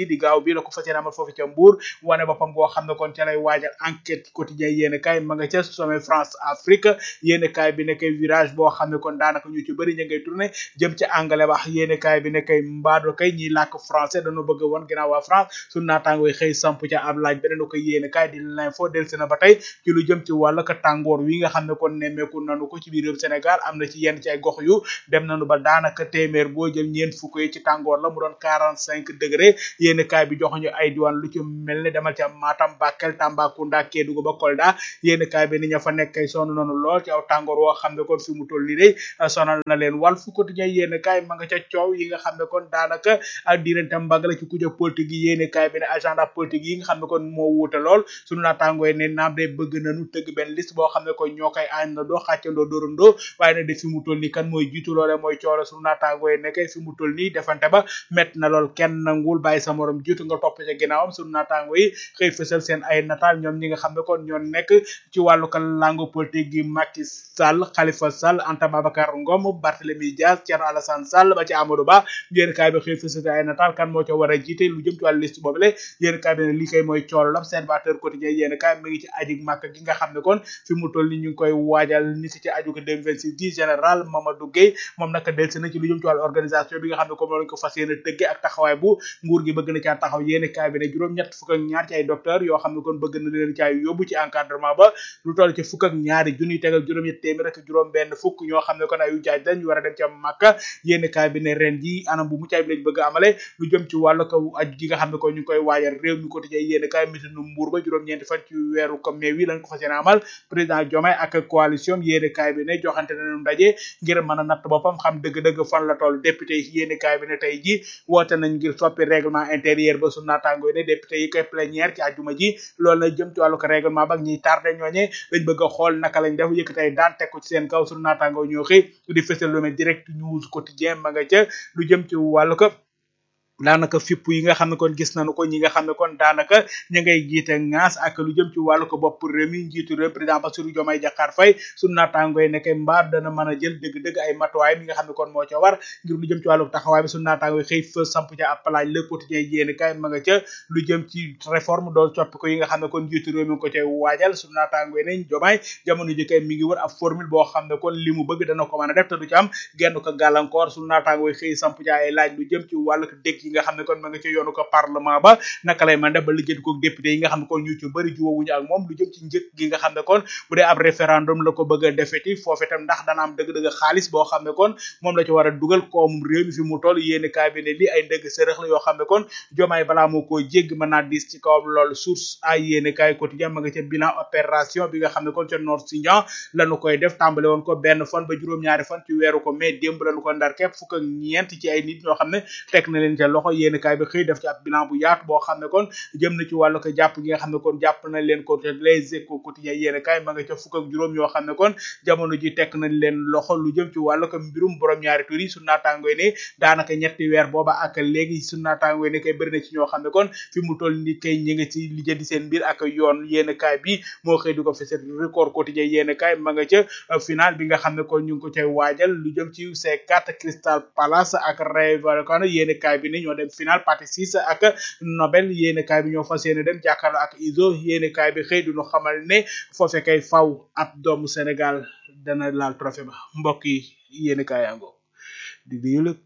gi di gaaw bi la ko fas yéene amal foofu ca Mbour wane boppam goo xam ne kon ca lay waajal enquête quotidien yéen kaay ma nga ca sommet France Afrique yéen kaay bi ne kay virage boo xam ne kon daanaka ñu ci bëri ñu ngay tourné jëm ci anglais wax yéen kaay bi ne kay mbaado kay ñiy làkk français dañu bëgg woon ginnaaw waa France su naataangoo xëy samp ca ab laaj beneen ko yéen kaay di l'info delsi na ba tey ci lu jëm ci wàll ka tàngoor wi nga xam ne kon nemmeeku nanu ko ci biir réew Sénégal am na ci yenn ci ay gox yu dem nañu ba daanaka téeméer boo jël ñeent fukk yi ci tàngoor la mu doon quarante cinq degré yéen kaay bi joxuñu ay diwaan lu ci mel ne demal ca Matam Bakel Tambacounda Kédougou ba Kolda yéen kaay bi ni ña fa nekk kay sonn nañu lool ci aw tàngoor woo xam ne kon fi mu toll nii day sonal na leen wàll fu quotidien yéen kaay ma nga ca coow yi nga xam ne kon daanaka ak diirante mbagg la ci kuja politique yi yéen kaay bi ne agenda politique yi nga xam ne kon moo wuute lool sunu naataangoo ne naam day bëgg nañu tëgg benn liste boo xam ne kon ñoo koy àndandoo xàccandoo dóorandoo waaye nag de fi mu toll nii kan mooy jiitu loole mooy coolo sunu naataangoo yi nekkee fi mu toll nii defante ba met na lool kenn nangul bàyyi sa morom jiitu nga topp ca ginnaawam sunu naataangoo yi xëy fësal seen ay nataal ñoom ñi nga xam ne kon ñoo nekk ci wàllu ka langue politique gi Macky Sall Khalifa Sall Anta Babacar Ngom Barthélemy Dias Thierno Alassane Sall ba ci Amadou Ba yéen kaay bi xëy fësal ay nataal kan moo ca war a jiite lu jëm ci wàllu liste boobule yéen kaay bi ne li koy mooy coolo l'observateur quotidien yéen kaay mi ngi ci ajig màkk gi nga xam ne kon fi mu toll ni ñu ngi koy waajal ni si ci aju ko 2026 di général Mamadou Gueye moom naka delsi na ci lu jëm ci wàllu organisation bi nga xam ne comme loolu ko fas yéene tëgge ak taxawaay bu nguur gi bëgg na caa taxaw yéen kaay bi ne juróom-ñett fukk ak ñaar ci ay docteur yoo xam ne kon bëgg na leen caa yóbbu ci encadrement ba lu toll ci fukk ak ñaari junniy tegal juróom-ñett téeméer ak juróom benn fukk ñoo xam ne kon ay jaaj lañ war a dem ca màkka yéen kaay bi ne ren ji anam bu muccaay bi lañ bëgg a amale lu jëm ci wàllu ko aj gi nga xam ne kon ñu ngi koy waajal réew mi quotidien yéen kaay misinu mbuur ba juróom-ñeenti fan ci weeru ko mai wi lañ ko fas yéene amal président Diomaye ak coalition yéene kaay bi ne joxante nañu ndaje ngir mën a natt boppam xam dëgg-dëgg fan la toll député yi yéene kaay bi ne tey ji woote nañ ngir soppi règlement intérieur ba su naataangoo ne député yi koy plénière ci àjjuma ji loolu la jëm ci wàllu ko règlement ba ak ñiy tardé ñooñe lañ bëgg a xool naka lañ def yëkkati ay daan teg ko ci seen kaw su naataangoo ñoo xëy di fësal lu mel direct news quotidien ma nga ca lu jëm ci wàllu ko daanaka fipp yi nga xam ne kon gis nañu ko ñi nga xam ne kon daanaka ña ngay jiite ngaas ak lu jëm ci wàllu ko bopp réew mi njiitu réew président Bassirou Diomaye Diakhar Faye su naataangoo yi nekk mbaar dana mën a jël dëgg-dëgg ay matuwaay mi nga xam ne kon moo ca war ngir lu jëm ci wàllu taxawaay bi su naataangoo yi xëy fa samp ca ab palaaj le quotidien yéen kay ma nga ca lu jëm ci réforme doon coppi ko yi nga xam ne kon njiitu réew mi ngi ko cay waajal su naataangoo yi nañ Diomaye jamono ji kay mi ngi wër ab formule boo xam ne kon li mu bëgg dana ko mën a def te du ci am genn ko gàllankoor su naataangoo yi xëy samp ca ay laaj lu jëm ci wàllu dëgg yi nga xam ne kon ma nga ci yoonu ko parlement ba naka lay mën def ba liggéey ko député yi nga xam ne kon ñu ci bëri juwowuñu ak moom lu jëm ci njëkk gi nga xam ne kon bu dee ab référendum la ko bëgg a defeti foofu itam ndax dana am dëgg-dëgg xaalis boo xam ne kon moom la ci war a dugal koom réew mi fi mu toll yéeni kaay bi ne lii ay ndëgg sërëx la yoo xam ne kon jomaay balaa moo koo jégg mën naa diis ci kawam loolu source ay yéeni kaay quotidien ma nga ca bilan opération bi nga xam ne kon ca Nord Sindian lañu koy def tàmbale woon ko benn fan ba juróom-ñaari fan ci weeru ko mais démb lañu ko ndar képp fukk ak ñeent ci ay nit ñoo xam ne teg na leen ca loxo yéeni kaay bi xëy def ci ab bilan bu yaatu boo xam ne kon jëm na ci wàllu ko jàpp gi nga xam ne kon jàpp nañ leen ko les échos quotidien yéen kaay ma nga ca fukk ak juróom yoo xam ne kon jamono ji tekk nañ leen loxo lu jëm ci wàllu ko mbirum borom ñaari tur yi su naataangooy ne daanaka ñetti weer booba ak léegi su naataangooy ne kay bëri na ci ñoo xam ne kon fi mu toll ni kay ñi nga ci lijjanti seen mbir ak yoon yéen kaay bi moo xëy di ko fesal record quotidien yéen kaay ma nga ca final bi nga xam ne kon ñu ngi ko cay waajal lu jëm ci C4 Crystal Palace ak Rayo Vallecano yéen kaay bi ne ñoo dem final partie 6 ak Nobel yéene kaay bi ñoo fas yéene dem jàkkaarloo ak ISO yéene kaay bi xëy duñu xamal ne foofe kay faw ab doomu Sénégal dana laal trophée ba mbokk yi yéene kaay yango di di yëlëg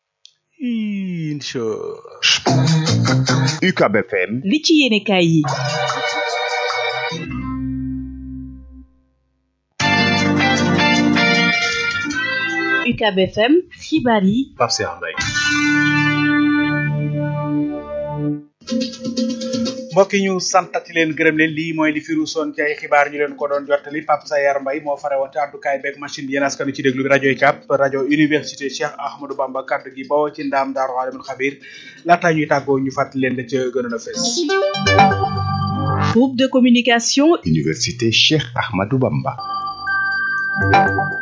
incha UCAB FM li ci yéene kaay yi UCAB FM xibaar yi Pape Cheikh Mbaye mbokk yi ñu santati leen gërëm leen lii mooy li fi ruusoon ci ay xibaar ñu leen ko doon jottali Pape Sayar Mbaye moo fare woon ci àddukaay beeg machine bi yéen askanu ci déglu bi rajo UCAB rajo université Cheikh Ahmadou Bamba kaddu gi bawoo ci ndaam daaru alimul xabir laataa ñuy tàggoo ñu fàttali leen da ca gënoon a fees groupe de communication Université Cheikh Ahmadou Bamba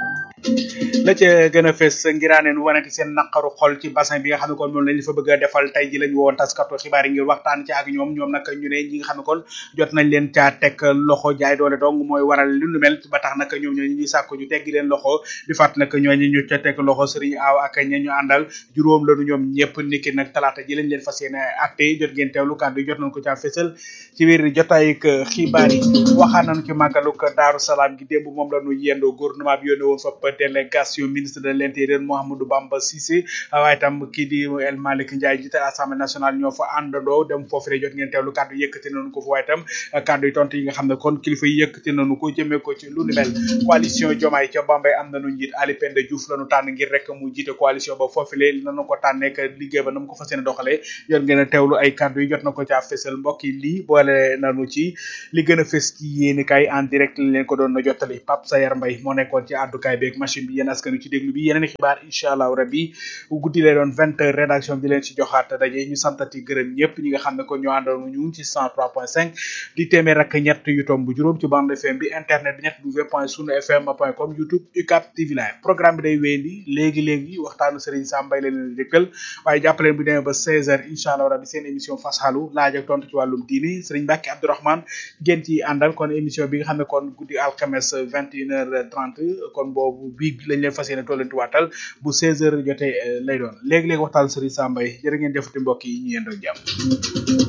la ca gën a fes ngiraaneen wanati seen naqaru xol ci bassin bi nga xam ne kon moom lañ fa bëgg a defal tey ji lañu woon taskatu xibaar yi ngir waxtaan ci ak ñoom ñoom nag ñu ne ñi nga xam ne kon jot nañ leen caa teg loxo jaay doole dong mooy waral lu nu mel ba tax nag ñoom ñooñu ñuy sàkku ñu teggi leen loxo di fàtt nag ñooñu ñu ca teg loxo sëriñ aaw ak ña ñu àndal juróom lañu ñoom ñëpp niki nag talaata ji lañ leen fas yéene atte jot ngeen teewlu kàddu yi jot nañ ko caa fesal ci biir jotaay ak xibaar yi waxaan nañu ci màggaluk Daaru Salaam gi démb moom la ñu yendoo gouvernement bi yónnee woon fa délégation ministre de l'intérieur Mouhamadou Bamba Cissé waaye tam kii di El Malick Ndiaye jiite assemblée nationale ñoo fa àndandoo dem foofu rek jot ngeen teewlu kàddu yëkkati nañu ko fa waaye tam kàddu yi tontu yi nga xam ne kon kilifa yi yëkkati nañu ko jëmee ko ci lu ni mel coalition Diomaye ca Bambey am nañu njiit Ali Penda Diouf lañu tànn ngir rek mu jiite coalition ba foofu le nañu ko tànnee ak liggéey ba na mu ko fas yéene doxalee jot ngeen a teewlu ay kàddu yi jot na ko caa fésal mbokk yi lii boole nañu ci li gën a fës ci yéeni kay en direct lañ leen ko doon na jottali Pape Sayar Mbaye moo nekkoon ci àddukaay beeg machine bi yéen askanu ci déglu bi yeneen xibaar incha allah rabbi guddi lay doon vingt heures rédaction bi di leen ci joxaat daje ñu santati gërëm ñëpp ñi nga xam ne ko ñoo àndoon ñu ci cent trois point cinq di téeméer ak ñett yu tomb juróom ci bande fm bi internet bi ñett w point sunu fm point com youtube ucap tv live programme bi day wéyandi léegi léegi waxtaanu Serigne Sam Mbaye la leen dëkkal waaye jàppaleen bu demee ba seize heures incha allah rabbi seen émission fasxalu laaj ak tontu ci wàllum diini Serigne Mbacke Abdourahmane ngeen ci àndal kon émission bi nga xam ne kon guddi alxames vingt et une heures trente kon boobu bii lañ leen fas yéene tollanti waatal bu 16 heures jotee lay doon léegi-léegi waxtaan Serigne Sam Mbaye jërë ngeen jëfati mbokk yi ñu yendoo jàmm